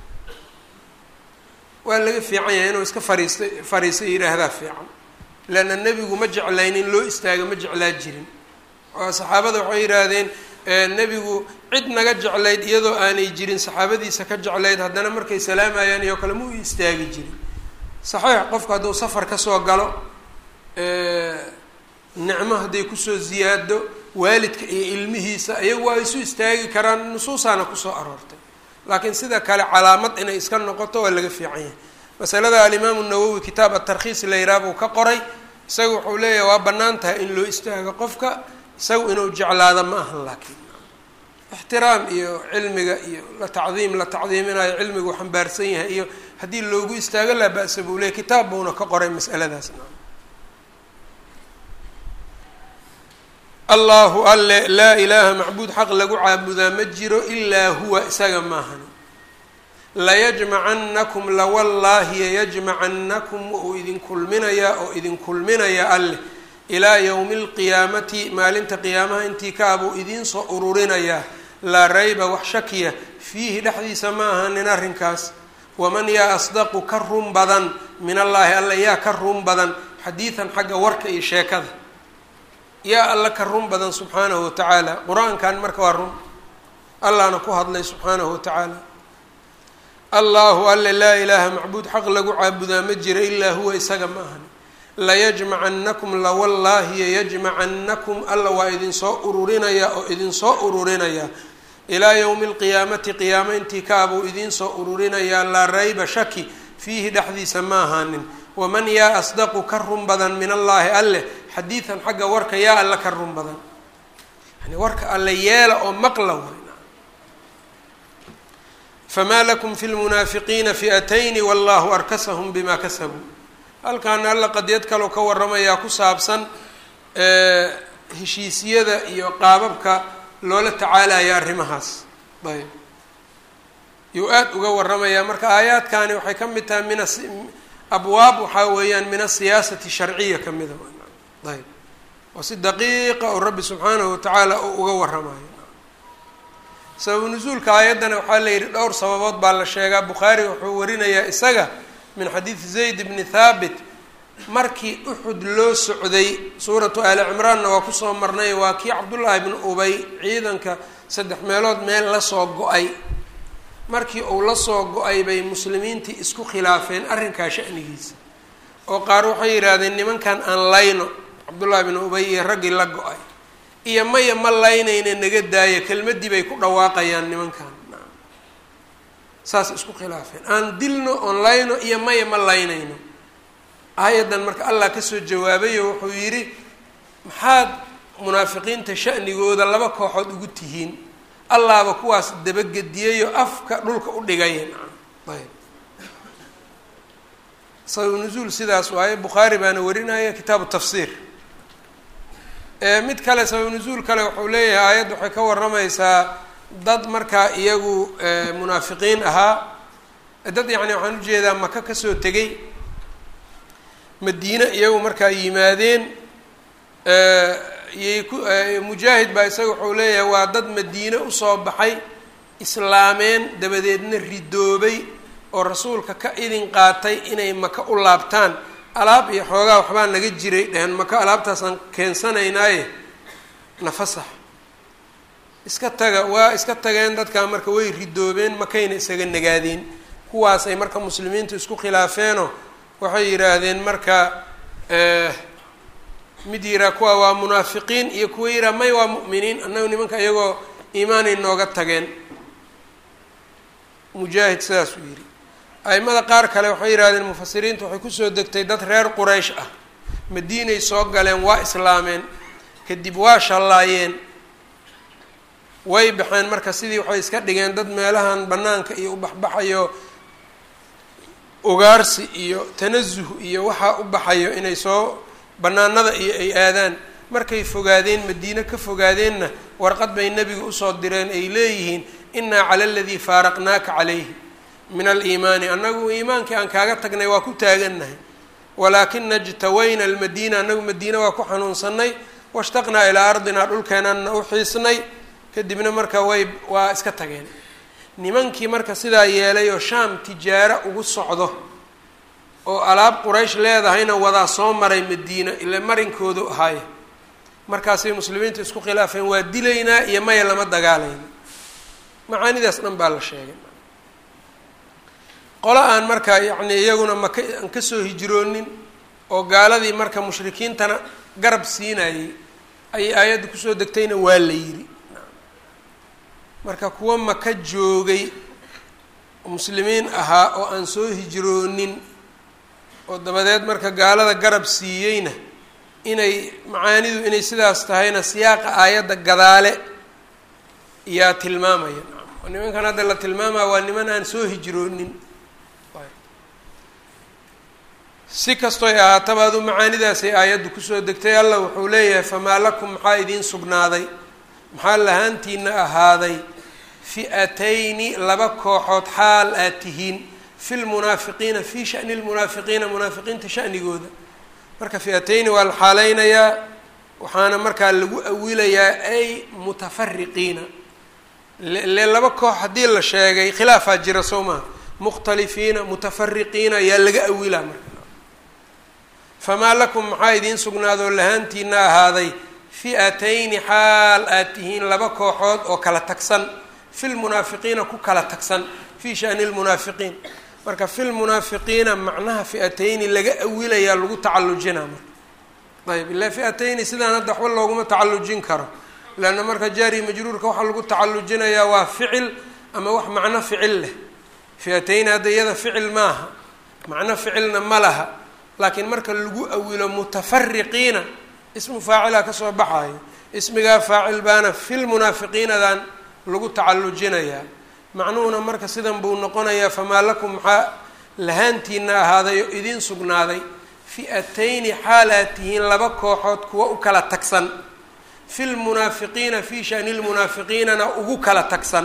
A: waa laga fiican yahay inuu iska fariista fariista yidhaahdaa fiican leanna nebigu ma jeclayn in loo istaago ma jeclaa jirin oo saxaabada waxay yidhaahdeen nebigu cid naga jeclayd iyadoo aanay jirin saxaabadiisa ka jeclayd haddana markay salaamayaan iyo kale ma u istaagi jirin saxiix qofku hadduu safar kasoo galo nicmo hadday kusoo ziyaado waalidka iyo ilmihiisa iyagu waa isu istaagi karaan nusuusaana kusoo aroortay laakiin sida kale calaamad inay iska noqoto waa laga fiican yahay masalada alimaamu nawowi kitaab atarkhiis la yiraah buu ka qoray isaga wuxuu leeyahay waa bannaan tahay in loo istaago qofka isagu inuu jeclaado ma ahan laakiin ixtiraam iyo cilmiga iyo la tacdiim la tacdiiminayo cilmigu xambaarsan yahay iyo haddii loogu istaago laa ba-sa buu leeyay kitaab buuna ka qoray masaladaasna allahu alle laa ilaaha macbuud xaq lagu caabudaa ma jiro ilaa huwa isaga maahan layajmacannakum lawallaahi yajmacannakum uu idin kulminayaa oo idin kulminayaa alleh ilaa yowmi alqiyaamati maalinta qiyaamaha intii kaabuu idiin soo ururinayaa laa rayba wax shakiya fiihi dhexdiisa ma ahanin arrinkaas waman yaa asdaqu ka run badan min allaahi alla yaa ka run badan xadiidan xagga warka iyo sheekada yaa alla ka run badan subxaanahu watacaala qur-aankan marka waa run allahna ku hadlay subxaanahu watacaala allahu alle laa ilaaha macbuud xaq lagu caabudaa ma jira ilaa huwa isaga ma ahan layajmacannakum lawallaahi yajmacannakum alla waa idinsoo ururinayaa oo idinsoo ururinayaa ilaa yowmi alqiyaamati qiyaamo intii kaabuu idinsoo ururinayaa laa rayba shaki fiihi dhexdiisa ma ahaanin waman yaa asdaqu ka run badan min allaahi alleh xadiidan xagga warka yaa alle ka run badan yani warka alle yeela oo maqla way famaa lakum fi lmunaafiqiina fi'atayni wallahu arkasahum bima kasabuu halkaana alla qadiyad kaloo ka waramayaa ku saabsan heshiisyada iyo qaababka loola tacaalaya arrimahaas ayb yuu aada uga waramayaa marka aayaadkani waxay ka mid tahay min abwaab waxaa weeyaan min asiyaasati sharciya ka mida ayb oo si daqiiqa oo rabbi subxaanahu watacaala uu uga waramayo sababu nusuulka aayaddana waxaa la yidhi dhowr sababood baa la sheegaa bukhaari wuxuu warinayaa isaga min xadiidi zayd bni thaabit markii uxud loo socday suuratu aali cimraanna waa kusoo marnay waa kii cabdullaahi bni ubay ciidanka saddex meelood meel lasoo go-ay markii uu lasoo go-ay bay muslimiintii isku khilaafeen arrinkaa sha'nigiisa oo qaar waxay yidhaahdeen nimankan aan layno cabdullaahi bni ubay iyo raggii la go-ay iyo maya ma laynayna naga daaya kelmaddii bay ku dhawaaqayaan nimankan saas isku khilaafeen aan dilno oon layno iyo maya ma laynayno aayaddan marka allah kasoo jawaabayo wuxuu yidhi maxaad munaafiqiinta sha'nigooda laba kooxood ugu tihiin allaaba kuwaas dabagediyayo afka dhulka u dhigaya ayb sabab nuzuul sidaas waaye bukhaari baana warinaya kitaabu tafsiir mid kale sabab nuzuul kale wuxuu leeyahay aayadda waxay ka warramaysaa dad markaa iyagu munaafiqiin ahaa dad yacni waxaan ujeedaa maka kasoo tegay madiine iyagu markaa yimaadeen yay ku mujaahid baa isaga wuxuu leeyahay waa dad madiine usoo baxay islaameen dabadeedna ridoobay oo rasuulka ka idin qaatay inay maka u laabtaan alaab iyo xoogaa waxbaa naga jiray dheheen maka alaabtaasaan keensanaynaaye nafasax iska taga waa iska tageen dadkaa marka way ridoobeen makayna isaga nagaadeen kuwaasay marka muslimiintu isku khilaafeenoo waxay yidhaahdeen marka mid yiraa kuwa waa munaafiqiin iyo kuwa yiraa may waa mu'miniin annagu nimanka iyagoo iimaanay nooga tageen mujaahid sidaasuu yidhi aimada qaar kale waxay yidhahdeen mufasiriintu waxay kusoo degtay dad reer quraysh ah madiinay soo galeen waa islaameen kadib waa shallaayeen way baxeen marka sidii waxay iska dhigeen dad meelahan banaanka iyo ubaxbaxayo ugaarsi iyo tanasuh iyo waxaa u baxayo inay soo banaanada iyo ay aadaan markay fogaadeen madiine ka fogaadeenna warqad bay nebiga usoo direen ay leeyihiin innaa cala aladii faaraqnaaka calayhi min aliimaani annagu iimaankii aan kaaga tagnay waa ku taagannahay walaakina jtawayna almadiina annagu madiine waa ku xanuunsanay washtaqnaa ilaa ardinaa dhulkeenanna u xiisnay kadibna marka way waa iska tageen nimankii marka sidaa yeelay oo shaam tijaaro ugu socdo oo alaab quraysh leedahayna wadaa soo maray madiina ila marinkoodu ahaaye markaasay muslimiintu isku khilaafeen waa dilaynaa iyo maya lama dagaalayna macaanidaas dhan baa la sheegay qolo aan marka yacni iyaguna maka aan kasoo hijroonin oo gaaladii marka mushrikiintana garab siinayay ayay aayadda kusoo degtayna waa la yidhi marka kuwa maka joogay muslimiin ahaa oo aan soo hijroonin oo dabadeed marka gaalada garab siiyeyna inay macaanidu inay sidaas tahayna siyaaqa aayadda gadaale yaa tilmaamaya nimankan hadda la tilmaamaya waa niman aan soo hijroonin si kastoy ahaataba adu macaanidaasay aayaddu kusoo degtay allah wuxuu leeyahay famaa lakum maxaa idiin sugnaaday maxaa lahaantiina ahaaday fi'atayni laba kooxood xaal aad tihiin fi lmunaafiqiina fii shani lmunaafiqiina munaafiqiinta shanigooda marka fi'atayni waa la xaaleynayaa waxaana markaa lagu awilayaa ay mutafariqiina le laba koox haddii la sheegay khilaafaa jira soo maha mukhtalifiina mutafariqiina yaa laga awilaa marka famaa lakum maxaa idiin sugnaadoo lahaantiina ahaaday fi'atayni xaal aad tihiin laba kooxood oo kala tagsan fi lmunaafiqiina ku kala tagsan fii shani lmunaafiqiin marka fi lmunaafiqiina macnaha fi'atayni laga awilayaa lagu tacallujinaa marka ayb ilaa fi'atayni sidaan hadda waxba looguma tacallujin karo leanna marka jaari majruurka waxaa lagu tacallujinayaa waa ficil ama wax macno ficil leh fi'atayni hadda iyada ficil maaha macno ficilna ma laha laakiin marka lagu awilo mutafariqiina ismu faacilaa kasoo baxayo ismigaa faacil baana filmunaafiqiinadan lagu tacallujinayaa macnuhuna marka sidan buu noqonayaa famaa lakum maxaa lahaantiina ahaaday oo idiin sugnaaday fi'atayni xaalaad tihiin laba kooxood kuwa u kala tagsan fi lmunaafiqiina fii shani lmunaafiqiinana ugu kala tagsan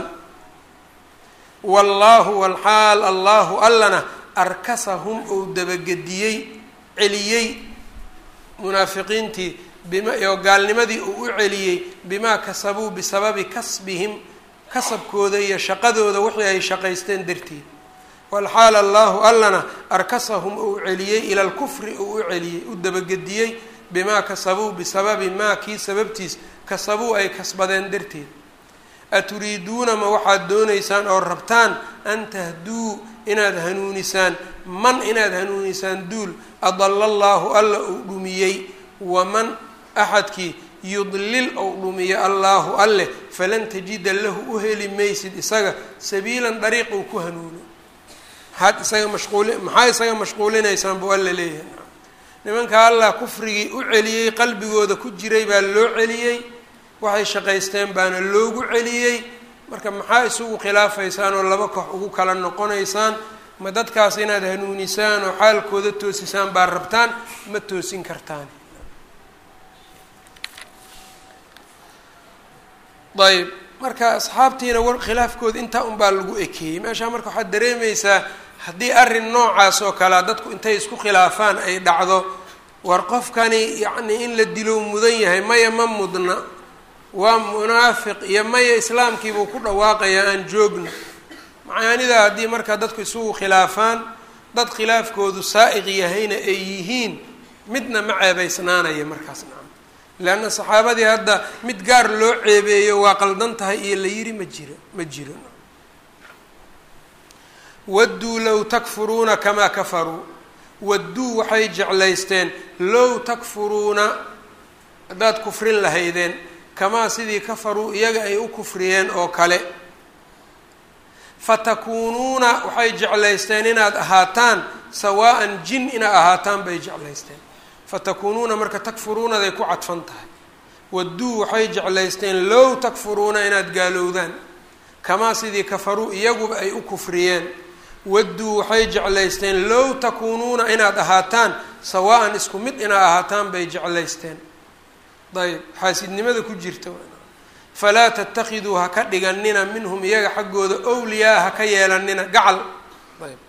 A: wallaahu walxaal allahu allana arkasahum ou dabagediyey celiyey munaafiqiintii bima oo gaalnimadii uu u celiyey bimaa kasabuu bisababi kasbihim kasabkooda iyo shaqadooda wixii ay shaqaysteen darteed walxaal allahu allana arkasahum uu celiyey ila lkufri uu u celiyey u dabagediyey bimaa kasabuu bisababi maa kii sababtiis kasabuu ay kasbadeen darteed aturiiduuna ma waxaad doonaysaan oo rabtaan an tahduu inaad hanuunisaan man inaad hanuunisaan duul adala allaahu alla uu dhumiyey waman axadkii yudlil ou dhumiyo allaahu alleh falan tajida lahu u heli maysid isaga sabiilan dariiq uu ku hanuuno maxaad isaga mashquuli maxaa isaga mashquulinaysaan buu alla leeyahay nimanka allah kufrigii u celiyey qalbigooda ku jiray baa loo celiyey waxay shaqaysteen baana loogu celiyey marka maxaa isugu khilaafaysaan oo laba koox ugu kala noqonaysaan ma dadkaas inaad hanuunisaan oo xaalkooda toosisaan baa rabtaan ma toosin kartaan ayb marka asxaabtiina war khilaafkooda intaa unbaa lagu ekeeyey meeshaa marka waxaad dareemaysaa haddii arrin noocaas oo kalea dadku intay isku khilaafaan ay dhacdo war qofkani yacnii in la dilo mudan yahay maya ma mudna waa munaafiq iyo maya islaamkiibuu ku dhawaaqayaa aan joogno macaanidaa haddii markaa dadku isugu khilaafaan dad khilaafkoodu saa'iq yahayna ay yihiin midna ma ceebaysnaanaya markaas nacam leanna saxaabadii hadda mid gaar loo ceebeeyo waa qaldan tahay iyo la yiri ma jiro ma jiro wadduu low takfuruuna kamaa kafaruu wadduu waxay jeclaysteen low takfuruuna haddaad kufrin lahaydeen kamaa sidii kafaruu iyaga ay u kufriyeen oo kale fatakuunuuna waxay jeclaysteen inaad ahaataan sawaa'an jin inaad ahaataan bay jeclaysteen fatakuunuuna marka takfuruunaday ku cadfan tahay wadduu waxay jeclaysteen low takfuruuna inaad gaalowdaan kamaa sidii kafaruu iyaguba ay u kufriyeen wadduu waxay jeclaysteen low takuunuuna inaad ahaataan sawaa'an isku mid inaad ahaataan bay jeclaysteen ayb xaasidnimada ku jirta falaa tatakiduu ha ka dhiganina minhum iyaga xaggooda owliyaa ha ka yeelanina gacal ayb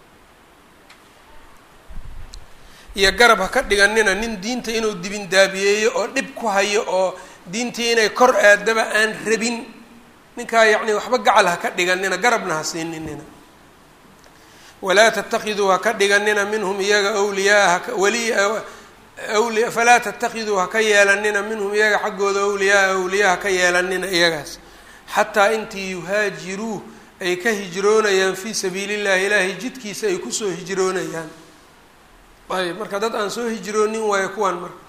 A: iyo garab ha ka dhiganina nin diinta inuu dibindaabiyeeyo oo dhib ku hayo oo diintii inay kor aadaba aan rabin ninkaa yacni waxba gacal ha ka dhiganina garabna ha siininina walaa tatakiduu ha ka dhiganina minhum iyaga wliyaa wali wli falaa tatakiduu ha ka yeelanina minhum iyaga xaggooda awliyaa awliyaa ha ka yeelanina iyagaas xataa intii yuhaajiruu ay ka hijroonayaan fii sabiili llahi ilaahay jidkiisa ay kusoo hijroonayaan ayb marka dad aan soo hijroonin waayo kuwan marka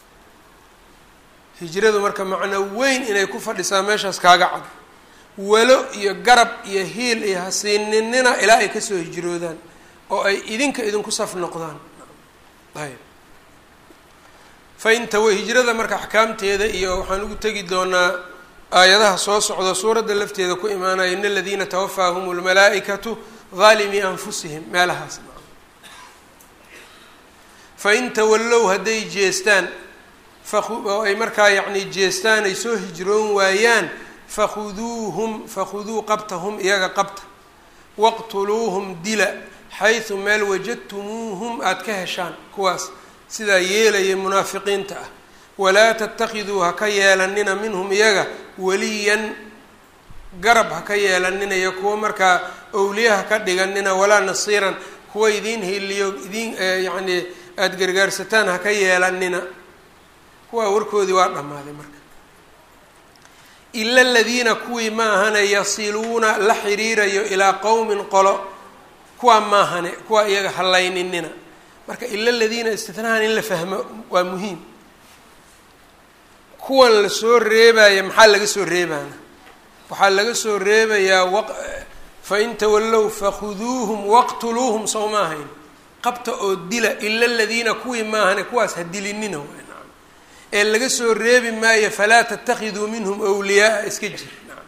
A: hijradu marka macno weyn inay ku fadhisaa meeshaas kaaga cad walo iyo garab iyo hiil iyo hasiininina ilaa ay kasoo hijroodaan oo ay idinka idinku saf noqdaan ayb faintawa hijrada marka axkaamteeda iyo waxaan ugu tegi doonaa aayadaha soo socda suuradda lafteeda ku imaanaya in aladiina tawafaahum lmalaa'ikatu haalimii anfusihim meelahaas fain tawallow hadday jeestaan oo ay markaa yacni jeestaan ay soo hijroon waayaan fakhuduuhum fakhuduu qabtahum iyaga qabta waqtuluuhum dila xaysu meel wajadtumuuhum aada ka heshaan kuwaas sidaa yeelaya munaafiqiinta ah walaa tatakiduu ha ka yeelanina minhum iyaga waliyan garab ha ka yeelanina iyo kuwa markaa owliya ha ka dhiganina walaa nasiiran kuwa idiin hiliyo idiin yacni aada gargaarsataan ha ka yeelanina kuwaa warkoodii waa dhammaaday marka ila aladiina kuwii ma ahane yasiluuna la xiriirayo ilaa qowmin qolo kuwaa maahane kuwaa iyaga hallayninina marka ila aladiina istitnaahan in la fahmo waa muhiim kuwan lasoo reebaya maxaa laga soo reebaana waxaa laga soo reebayaa wa fain tawallow fakhuduuhum waqtuluuhum sow ma ahayn qabta oo dila ila aladiina kuwii maahane kuwaas ha dilinina waay naam ee laga soo reebi maayo falaa tatakiduu minhum wliyaaa iska jir naam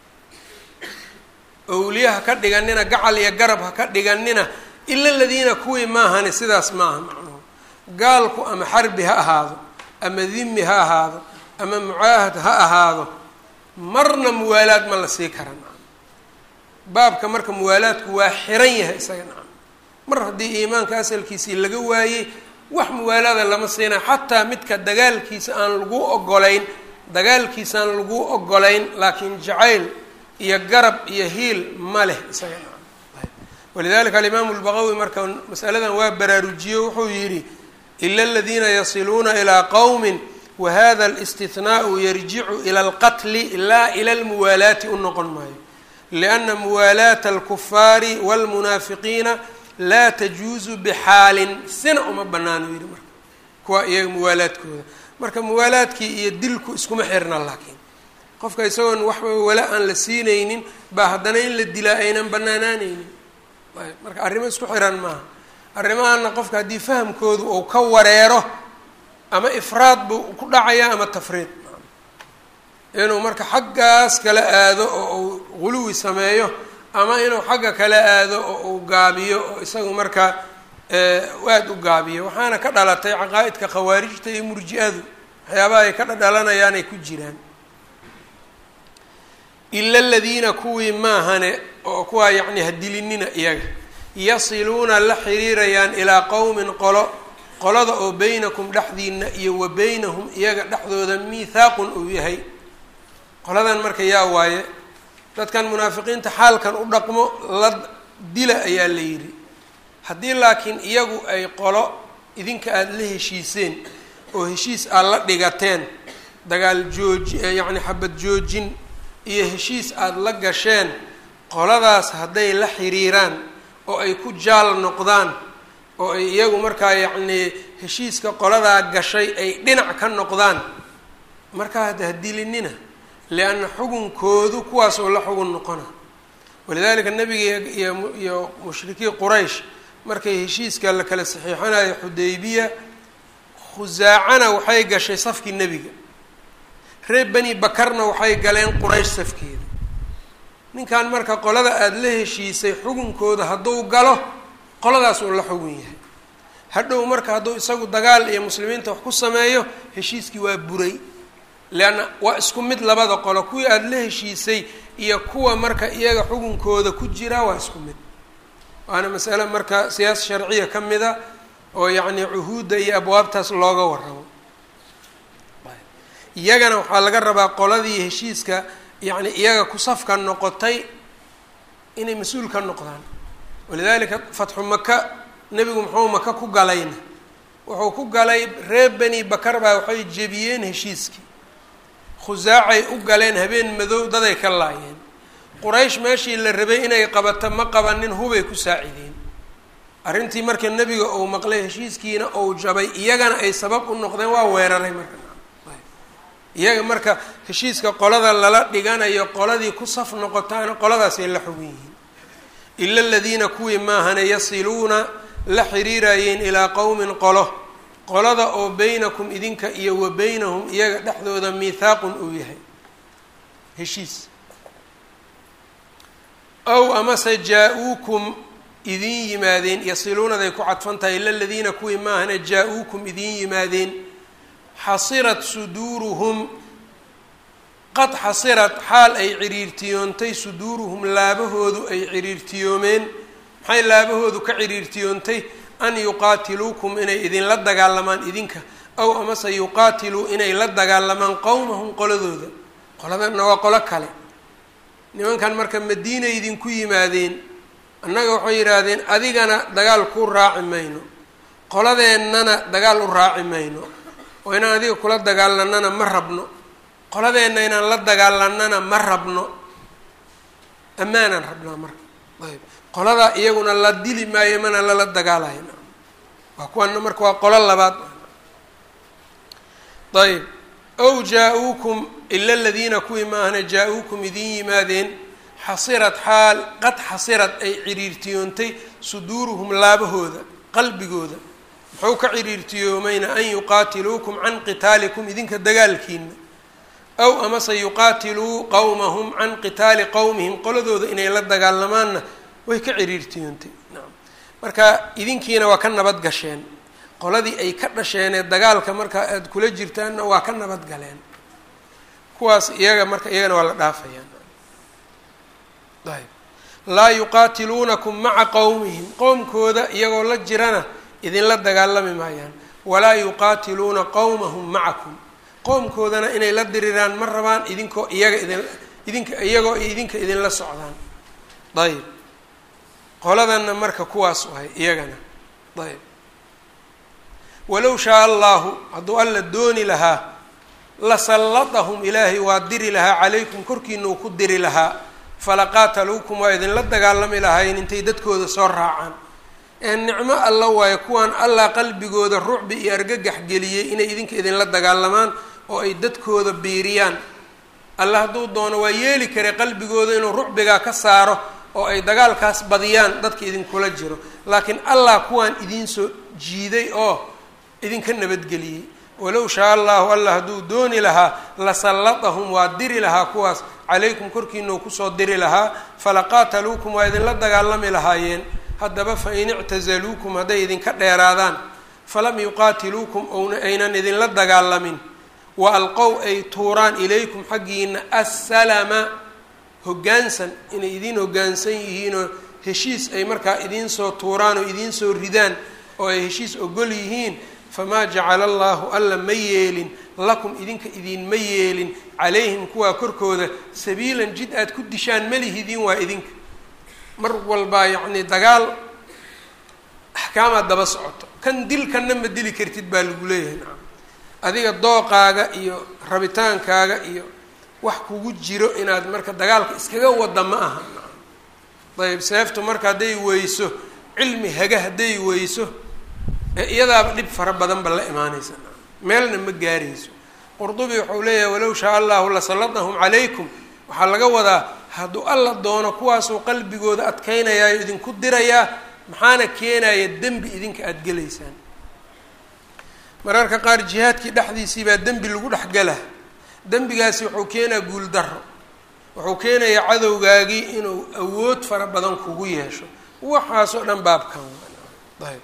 A: awliya ha ka dhiganina gacal iyo garab ha ka dhiganina ila aladiina kuwii maahane sidaas maaha macnuhu gaalku ama xarbi ha ahaado ama dimi ha ahaado ama mucaahad ha ahaado marna muwaalaad ma la sii kara nacam baabka marka muwaalaadku waa xiran yahay isaga nacam mar haddii iimaanka asalkiisii laga waayey wax muwaalaada lama siinayo xataa midka dagaalkiisa aan lagu ogolayn dagaalkiisa aan lagu ogolayn laakiin jacayl iyo garab iyo hiil ma leh isaga nacam walidalika alimaamu lbaqawi marka masaladan waa baraarujiyo wuxuu yidhi ila aladiina yasiluuna ilaa qowmin wahada alistihnaau yarjicu ila alqatli laa ila almuwaalaati u noqon maayo lianna muwaalaata alkufaari walmunaafiqiina laa tajuusu bixaalin sina uma banaano yidhi marka kuwa iyaga muwaalaadkooda marka muwaalaadkii iyo dilku iskuma xirna laakiin qofka isagoon waxba wala aan la siinaynin baa haddana in la dilaa aynan banaanaanaynin marka arrimo isku xiran maaha arrimahana qofka haddii fahamkoodu uu ka wareero ama ifraad buu ku dhacaya ama tafriid inuu marka xaggaas kala aado oo uu guluwi sameeyo ama inuu xagga kala aado oo uu gaabiyo oo isagu marka aada u gaabiyo waxaana ka dhalatay caqaa'idka khawaarijta iyo murji-adu waxyaabaha ay ka dhadhalanayaan ay ku jiraan ila aladiina kuwii maahane oo kuwaa yacni hadilinina iyaga yasiluuna la xiriirayaan ilaa qowmin qolo qolada oo beynakum dhexdiina iyo wa beynahum iyaga dhexdooda miithaaqun uu yahay qoladan marka yaa waaye dadkan munaafiqiinta xaalkan u dhaqmo la dila ayaa la yidhi haddii laakiin iyagu ay qolo idinka aada la heshiiseen oo heshiis aad la dhigateen dagaal jooji yacni xabad joojin iyo heshiis aada la gasheen qoladaas hadday la xiriiraan oo ay ku jaal noqdaan oo ay iyagu markaa yacnii heshiiska qoladaa gashay ay dhinac ka noqdaan markaa hadda hadilinina lianna xugunkoodu kuwaas oo la xugun noqona walidalika nabiga iyo iyo mushrikiin quraysh markay heshiiska la kala saxiixanayo xudaybiya khusaacana waxay gashay safkii nebiga reer beni bakarna waxay galeen quraysh safkeeda ninkan marka qolada aada la heshiisay xugunkooda hadduu galo qoladaas uu la xugun yahay hadhow marka hadduu isagu dagaal iyo muslimiinta wax ku sameeyo heshiiskii waa buray leanna waa isku mid labada qolo kuwii aada la heshiisay iyo kuwa marka iyaga xugunkooda ku jira waa isku mid waana masale marka siyaasa sharciya ka mida oo yacni cuhuudda iyo abwaabtaas looga warramo iyagana waxaa laga rabaa qoladii heshiiska yacni iyaga ku safka noqotay inay mas-uul ka noqdaan walidalika fatxu maka nebigu muxuu maka ku galayna wuxuu ku galay reer beni bakar baa waxay jebiyeen heshiiskii khusaacay u galeen habeen madow daday ka laayeen quraysh meeshii la rabay inay qabato ma qabanin hubay ku saacideen arrintii marka nebiga uu maqlay heshiiskiina ou jabay iyagana ay sabab u noqdeen waa weeraray marka iyaga marka heshiiska qolada lala dhiganayo qoladii ku saf noqotaana qoladaasay la xugun yihiin ila aladiina kuwii maahane yasiluuna la xiriirayeen ilaa qowmin qolo qolada oo beynakum idinka iyo wa beynahum iyaga dhexdooda miithaaqun uu yahay heshiis ow amase jaa-uukum idin yimaadeen yasiluunaday ku cadfan tahay ila aladiina kuwii maahane jaa-uukum idin yimaadeen xasirat suduuruhum qad xasirat xaal ay ciriirtiyoontay suduuruhum laabahoodu ay ciriirtiyoomeen maxay laabahoodu ka ciriirtiyoontay an yuqaatiluukum inay idinla dagaalamaan idinka aw amase yuqaatiluu inay la dagaalamaan qowmahum qoladooda qoladanna waa qolo kale nimankan marka madiinay idinku yimaadeen annaga waxay yidhaahdeen adigana dagaal ku raaci mayno qoladeennana dagaal u raaci mayno oo inaan adiga kula dagaalanana ma rabno qoladeenna inaan la dagaalanana ma rabno ammaanaan rabnaa marka ayb qoladaa iyaguna la dili maayo mana lala dagaalayo waa kuwana marka waa qolo labaad ayb ow jaa-uukum ila aladiina kuwii maahna jaa-uukum idin yimaadeen xasirad xaal qad xasirad ay ciriirtiyoontay suduuruhum laabahooda qalbigooda muxuu ka ciriirtiyoomayna an yuqaatiluukum can qitaalikum idinka dagaalkiina aw amase yuqaatiluu qowmahum can qitaali qowmihim qoladooda inay la dagaalamaanna way ka ciriirtiyoontay nacam marka idinkiina waa ka nabad gasheen qoladii ay ka dhasheenee dagaalka markaa aada kula jirtaanna waa ka nabad galeen kuwaas iyaga marka iyagana waa la dhaafayaan ayb laa yuqaatiluunakum maca qowmihim qowmkooda iyagoo la jirana idinla dagaalami maayaan walaa yuqaatiluuna qowmahum macakum qowmkoodana inay la diriraan ma rabaan idinkoo iyaga idin idinka iyagoo idinka idinla socdaan ayb qoladanna marka kuwaas wahay iyagana ayb walow shaa allahu hadduu alla dooni lahaa la sallatahum ilaahay waa diri lahaa calaykum korkiina uu ku diri lahaa falaqaataluukum waa idinla dagaalami lahaayeen intay dadkooda soo raacaan ee nicmo alla waayo kuwaan allah qalbigooda rucbi iyo argagax geliyey inay idinka idinla dagaalamaan oo ay dadkooda biiriyaan alla hadduu doono waa yeeli kare qalbigooda inuu rucbigaa ka saaro oo ay dagaalkaas badiyaan dadka idinkula jiro laakiin allah kuwaan idinsoo jiiday oo idinka nabadgeliyey walow shaa allahu allah hadduu dooni lahaa lasallatahum waa diri lahaa kuwaas calaykum korkiinau kusoo diri lahaa falaqaataluukum waa idinla dagaalami lahaayeen haddaba fa in ictazaluukum hadday idinka dheeraadaan falam yuqaatiluukum ouna aynan idinla dagaalamin wa alqow ay tuuraan ilaykum xaggiina assalama hoggaansan inay idiin hoggaansan yihiinoo heshiis ay markaa idiinsoo tuuraan oo idiinsoo ridaan oo ay heshiis ogol yihiin famaa jacala allaahu alla ma yeelin lakum idinka idiinma yeelin calayhim kuwaa korkooda sabiilan jid aad ku dishaan malihidiin waa idinka mar walbaa yacnii dagaal axkaamaad daba socoto kan dilkanna ma dili kartid baa lagu leeyahay nacam adiga dooqaaga iyo rabitaankaaga iyo wax kugu jiro inaad marka dagaalka iskaga wada ma aha nacam ayb seeftu marka hadday weyso cilmi haga hadday weyso ee iyadaaba dhib fara badanba la imaanaysa nacam meelna ma gaarayso qurdubi wuxuu leeyahay walow shaa allahu lasallatahum calaykum waxaa laga wadaa hadduu alla doono kuwaasuu qalbigooda adkaynayaayo idinku dirayaa maxaana keenaya dembi idinka aada gelaysaan mararka qaar jihaadkii dhexdiisii baa dembi lagu dhex gala dembigaasi wuxuu keenaa guuldaro wuxuu keenayaa cadowgaagii inuu awood fara badan kugu yeesho waxaasoo dhan baabkan ayb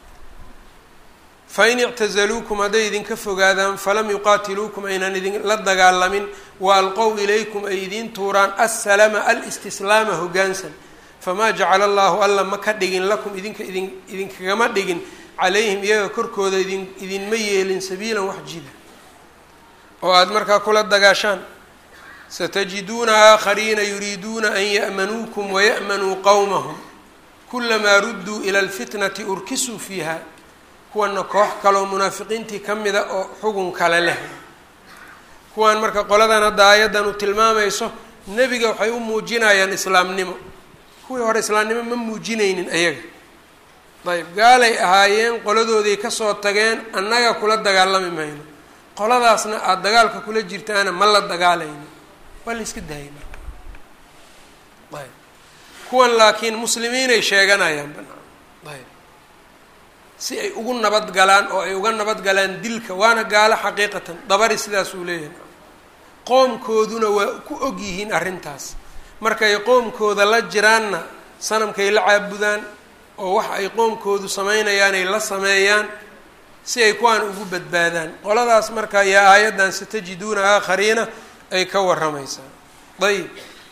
A: fain ictazaluukum hadday idinka fogaadaan falam yuqaatiluukum aynan idinla dagaalamin wa alqow ilaykum ay idiin tuuraan assalama alistislaama hoggaansan famaa jacala allahu alla ma ka dhigin lakum idinka idin idinkagama dhigin calayhim iyaga korkooda idin idinma yeelin sabiilan wax jida oo aada markaa kula dagaashaan satajiduuna aakhariina yuriiduuna an ya'manuukum waya'manuu qowmahum kulamaa rudduu ila alfitnati urkisuu fiiha kuwana koox kaleoo munaafiqiintii ka mida oo xugun kale leh kuwan marka qoladan hadda aayaddan u tilmaamayso nebiga waxay u muujinayaan islaamnimo kuwii hore islaamnimo ma muujinaynin ayaga ayb gaalay ahaayeen qoladooday kasoo tageen annaga kula dagaalami mayno qoladaasna aada dagaalka kula jirtaana ma la dagaalayno waa la iska daayay marka ayb kuwan laakiin muslimiinay sheeganayaan banaan ayb si ay ugu nabad galaan oo ay uga nabad galaan dilka waana gaalo xaqiiqatan dabari sidaas uu leeyahay qoomkooduna waa ku og yihiin arrintaas markay qoomkooda la jiraanna sanamkay la caabudaan oo waxa ay qoomkoodu sameynayaan ay la sameeyaan si ay kuwaan ugu badbaadaan qoladaas marka yaa aayaddan satajiduuna aakhariina ay ka warramaysaa ayib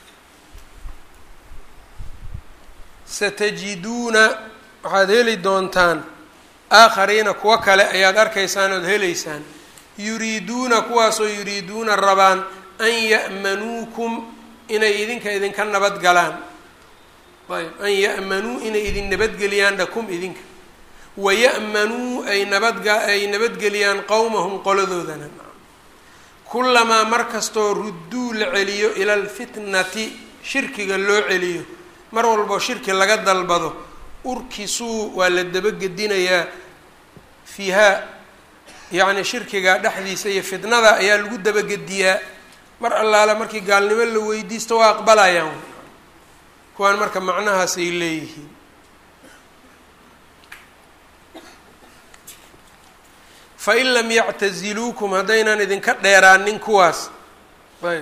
A: satajiduuna waxaad heli doontaan aakhariina kuwo kale ayaad arkaysaan ood helaysaan yuriiduuna kuwaasoo yuriiduuna rabaan an ya'manuukum inay idinka idinka nabad galaan ayb an ya'manuu inay idin nabadgeliyaan dhakum idinka waya'manuu ay nabadga ay nabadgeliyaan qowmahum qoladoodana kulamaa mar kastoo rudduu la celiyo ila alfitnati shirkiga loo celiyo mar walboo shirki laga dalbado urkisuu waa la dabagedinayaa fiihaa yacni shirkiga dhexdiisa iyo fitnada ayaa lagu dabagediyaa mar allaale markii gaalnimo la weydiisto waa aqbalayaan kuwaan marka macnahaasay leeyihiin fain lam yactaziluukum haddaynan idinka dheeraanin kuwaas ayb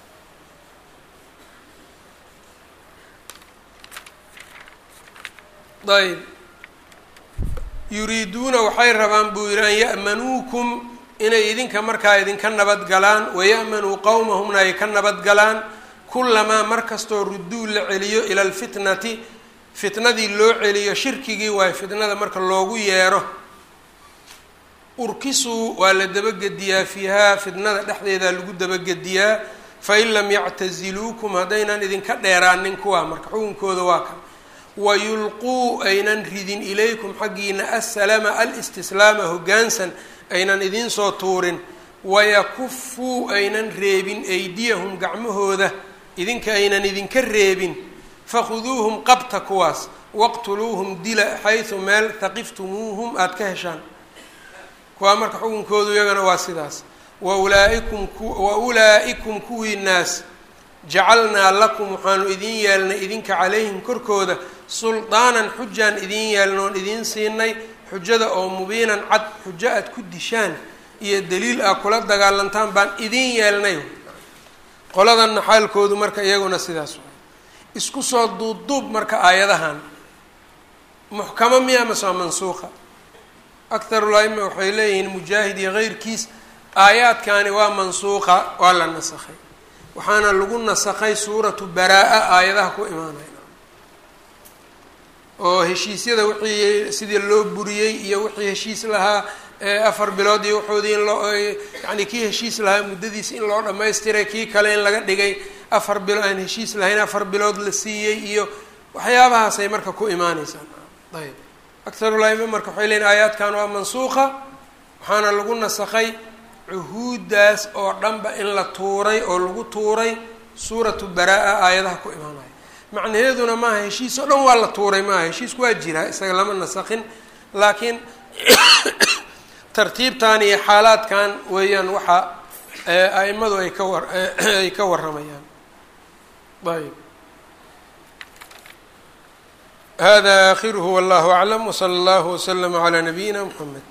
A: ayb yuriiduuna waxay rabaan buu yihi an ya'manuukum inay idinka markaa idinka nabad galaan waya'manuu qowmahumna ay ka nabad galaan kulamaa mar kastoo rudduu la celiyo ila alfitnati fitnadii loo celiyo shirkigii waayo fitnada marka loogu yeero urkisuu waa la dabagediyaa fiihaa fitnada dhexdeeda lagu dabagediyaa fain lam yactaziluukum haddaynan idinka dheeraanin kuwaa marka xukunkooda waa kan wayulquu aynan ridin ilaykum xaggiina assalama alistislaama hoggaansan aynan idinsoo tuurin wayakufuu aynan reebin aydiyahum gacmahooda idinka aynan idinka reebin fakhuduuhum qabta kuwaas waqtuluuhum dila xaysu meel haqiftumuuhum aada ka heshaan kuwaa marka xukunkoodu iyagana waa sidaas wa ulaa'ikum wa ulaa'ikum kuwii naas jacalnaa lakum waxaanu idiin yeelnay idinka calayhim korkooda suldaanan xujaan idiin yeelna oon idiin siinay xujada oo mubiinan cad xujo aad ku dishaan iyo daliil ah kula dagaalantaan baan idiin yeelnay qoladanna xaalkoodu marka iyaguna sidaas waay isku soo duubduub marka aayadahan muxkamo miya mase waa mansuuqa akharul aima waxay leeyihiin mujaahid iyo keyrkiis aayaadkani waa mansuuqa waa la nasakhay waxaana lagu nasakhay suuratu baraa-a aayadaha ku imaanaya oo heshiisyada wixii sidii loo buriyey iyo wixii heshiis lahaa afar bilood iyo waxoodii in loo yacni kii heshiis lahaa muddadiisa in loo dhamaystiray kii kale in laga dhigay afar bilo aan heshiis lahayn afar bilood la siiyey iyo waxyaabahaasay marka ku imaaneysaa ayb akharulaima marka waxay leeyiin aayaadkan waa mansuuqa waxaana lagu nasakhay cuhuuddaas oo dhanba in la tuuray oo lagu tuuray suuratu baraa-a aayadaha ku imaanaya macnaheeduna maaha heshiis oo dhan waa la tuuray maaha heshiisku waa jiraa isaga lama nasakhin laakiin tartiibtan iyo xaalaadkan weeyaan waxa aimadu ay ka war ay ka warramayaan ayb hada akhiruhu wallahu aclam wsala allahu waslama calaa nabiyina mxamed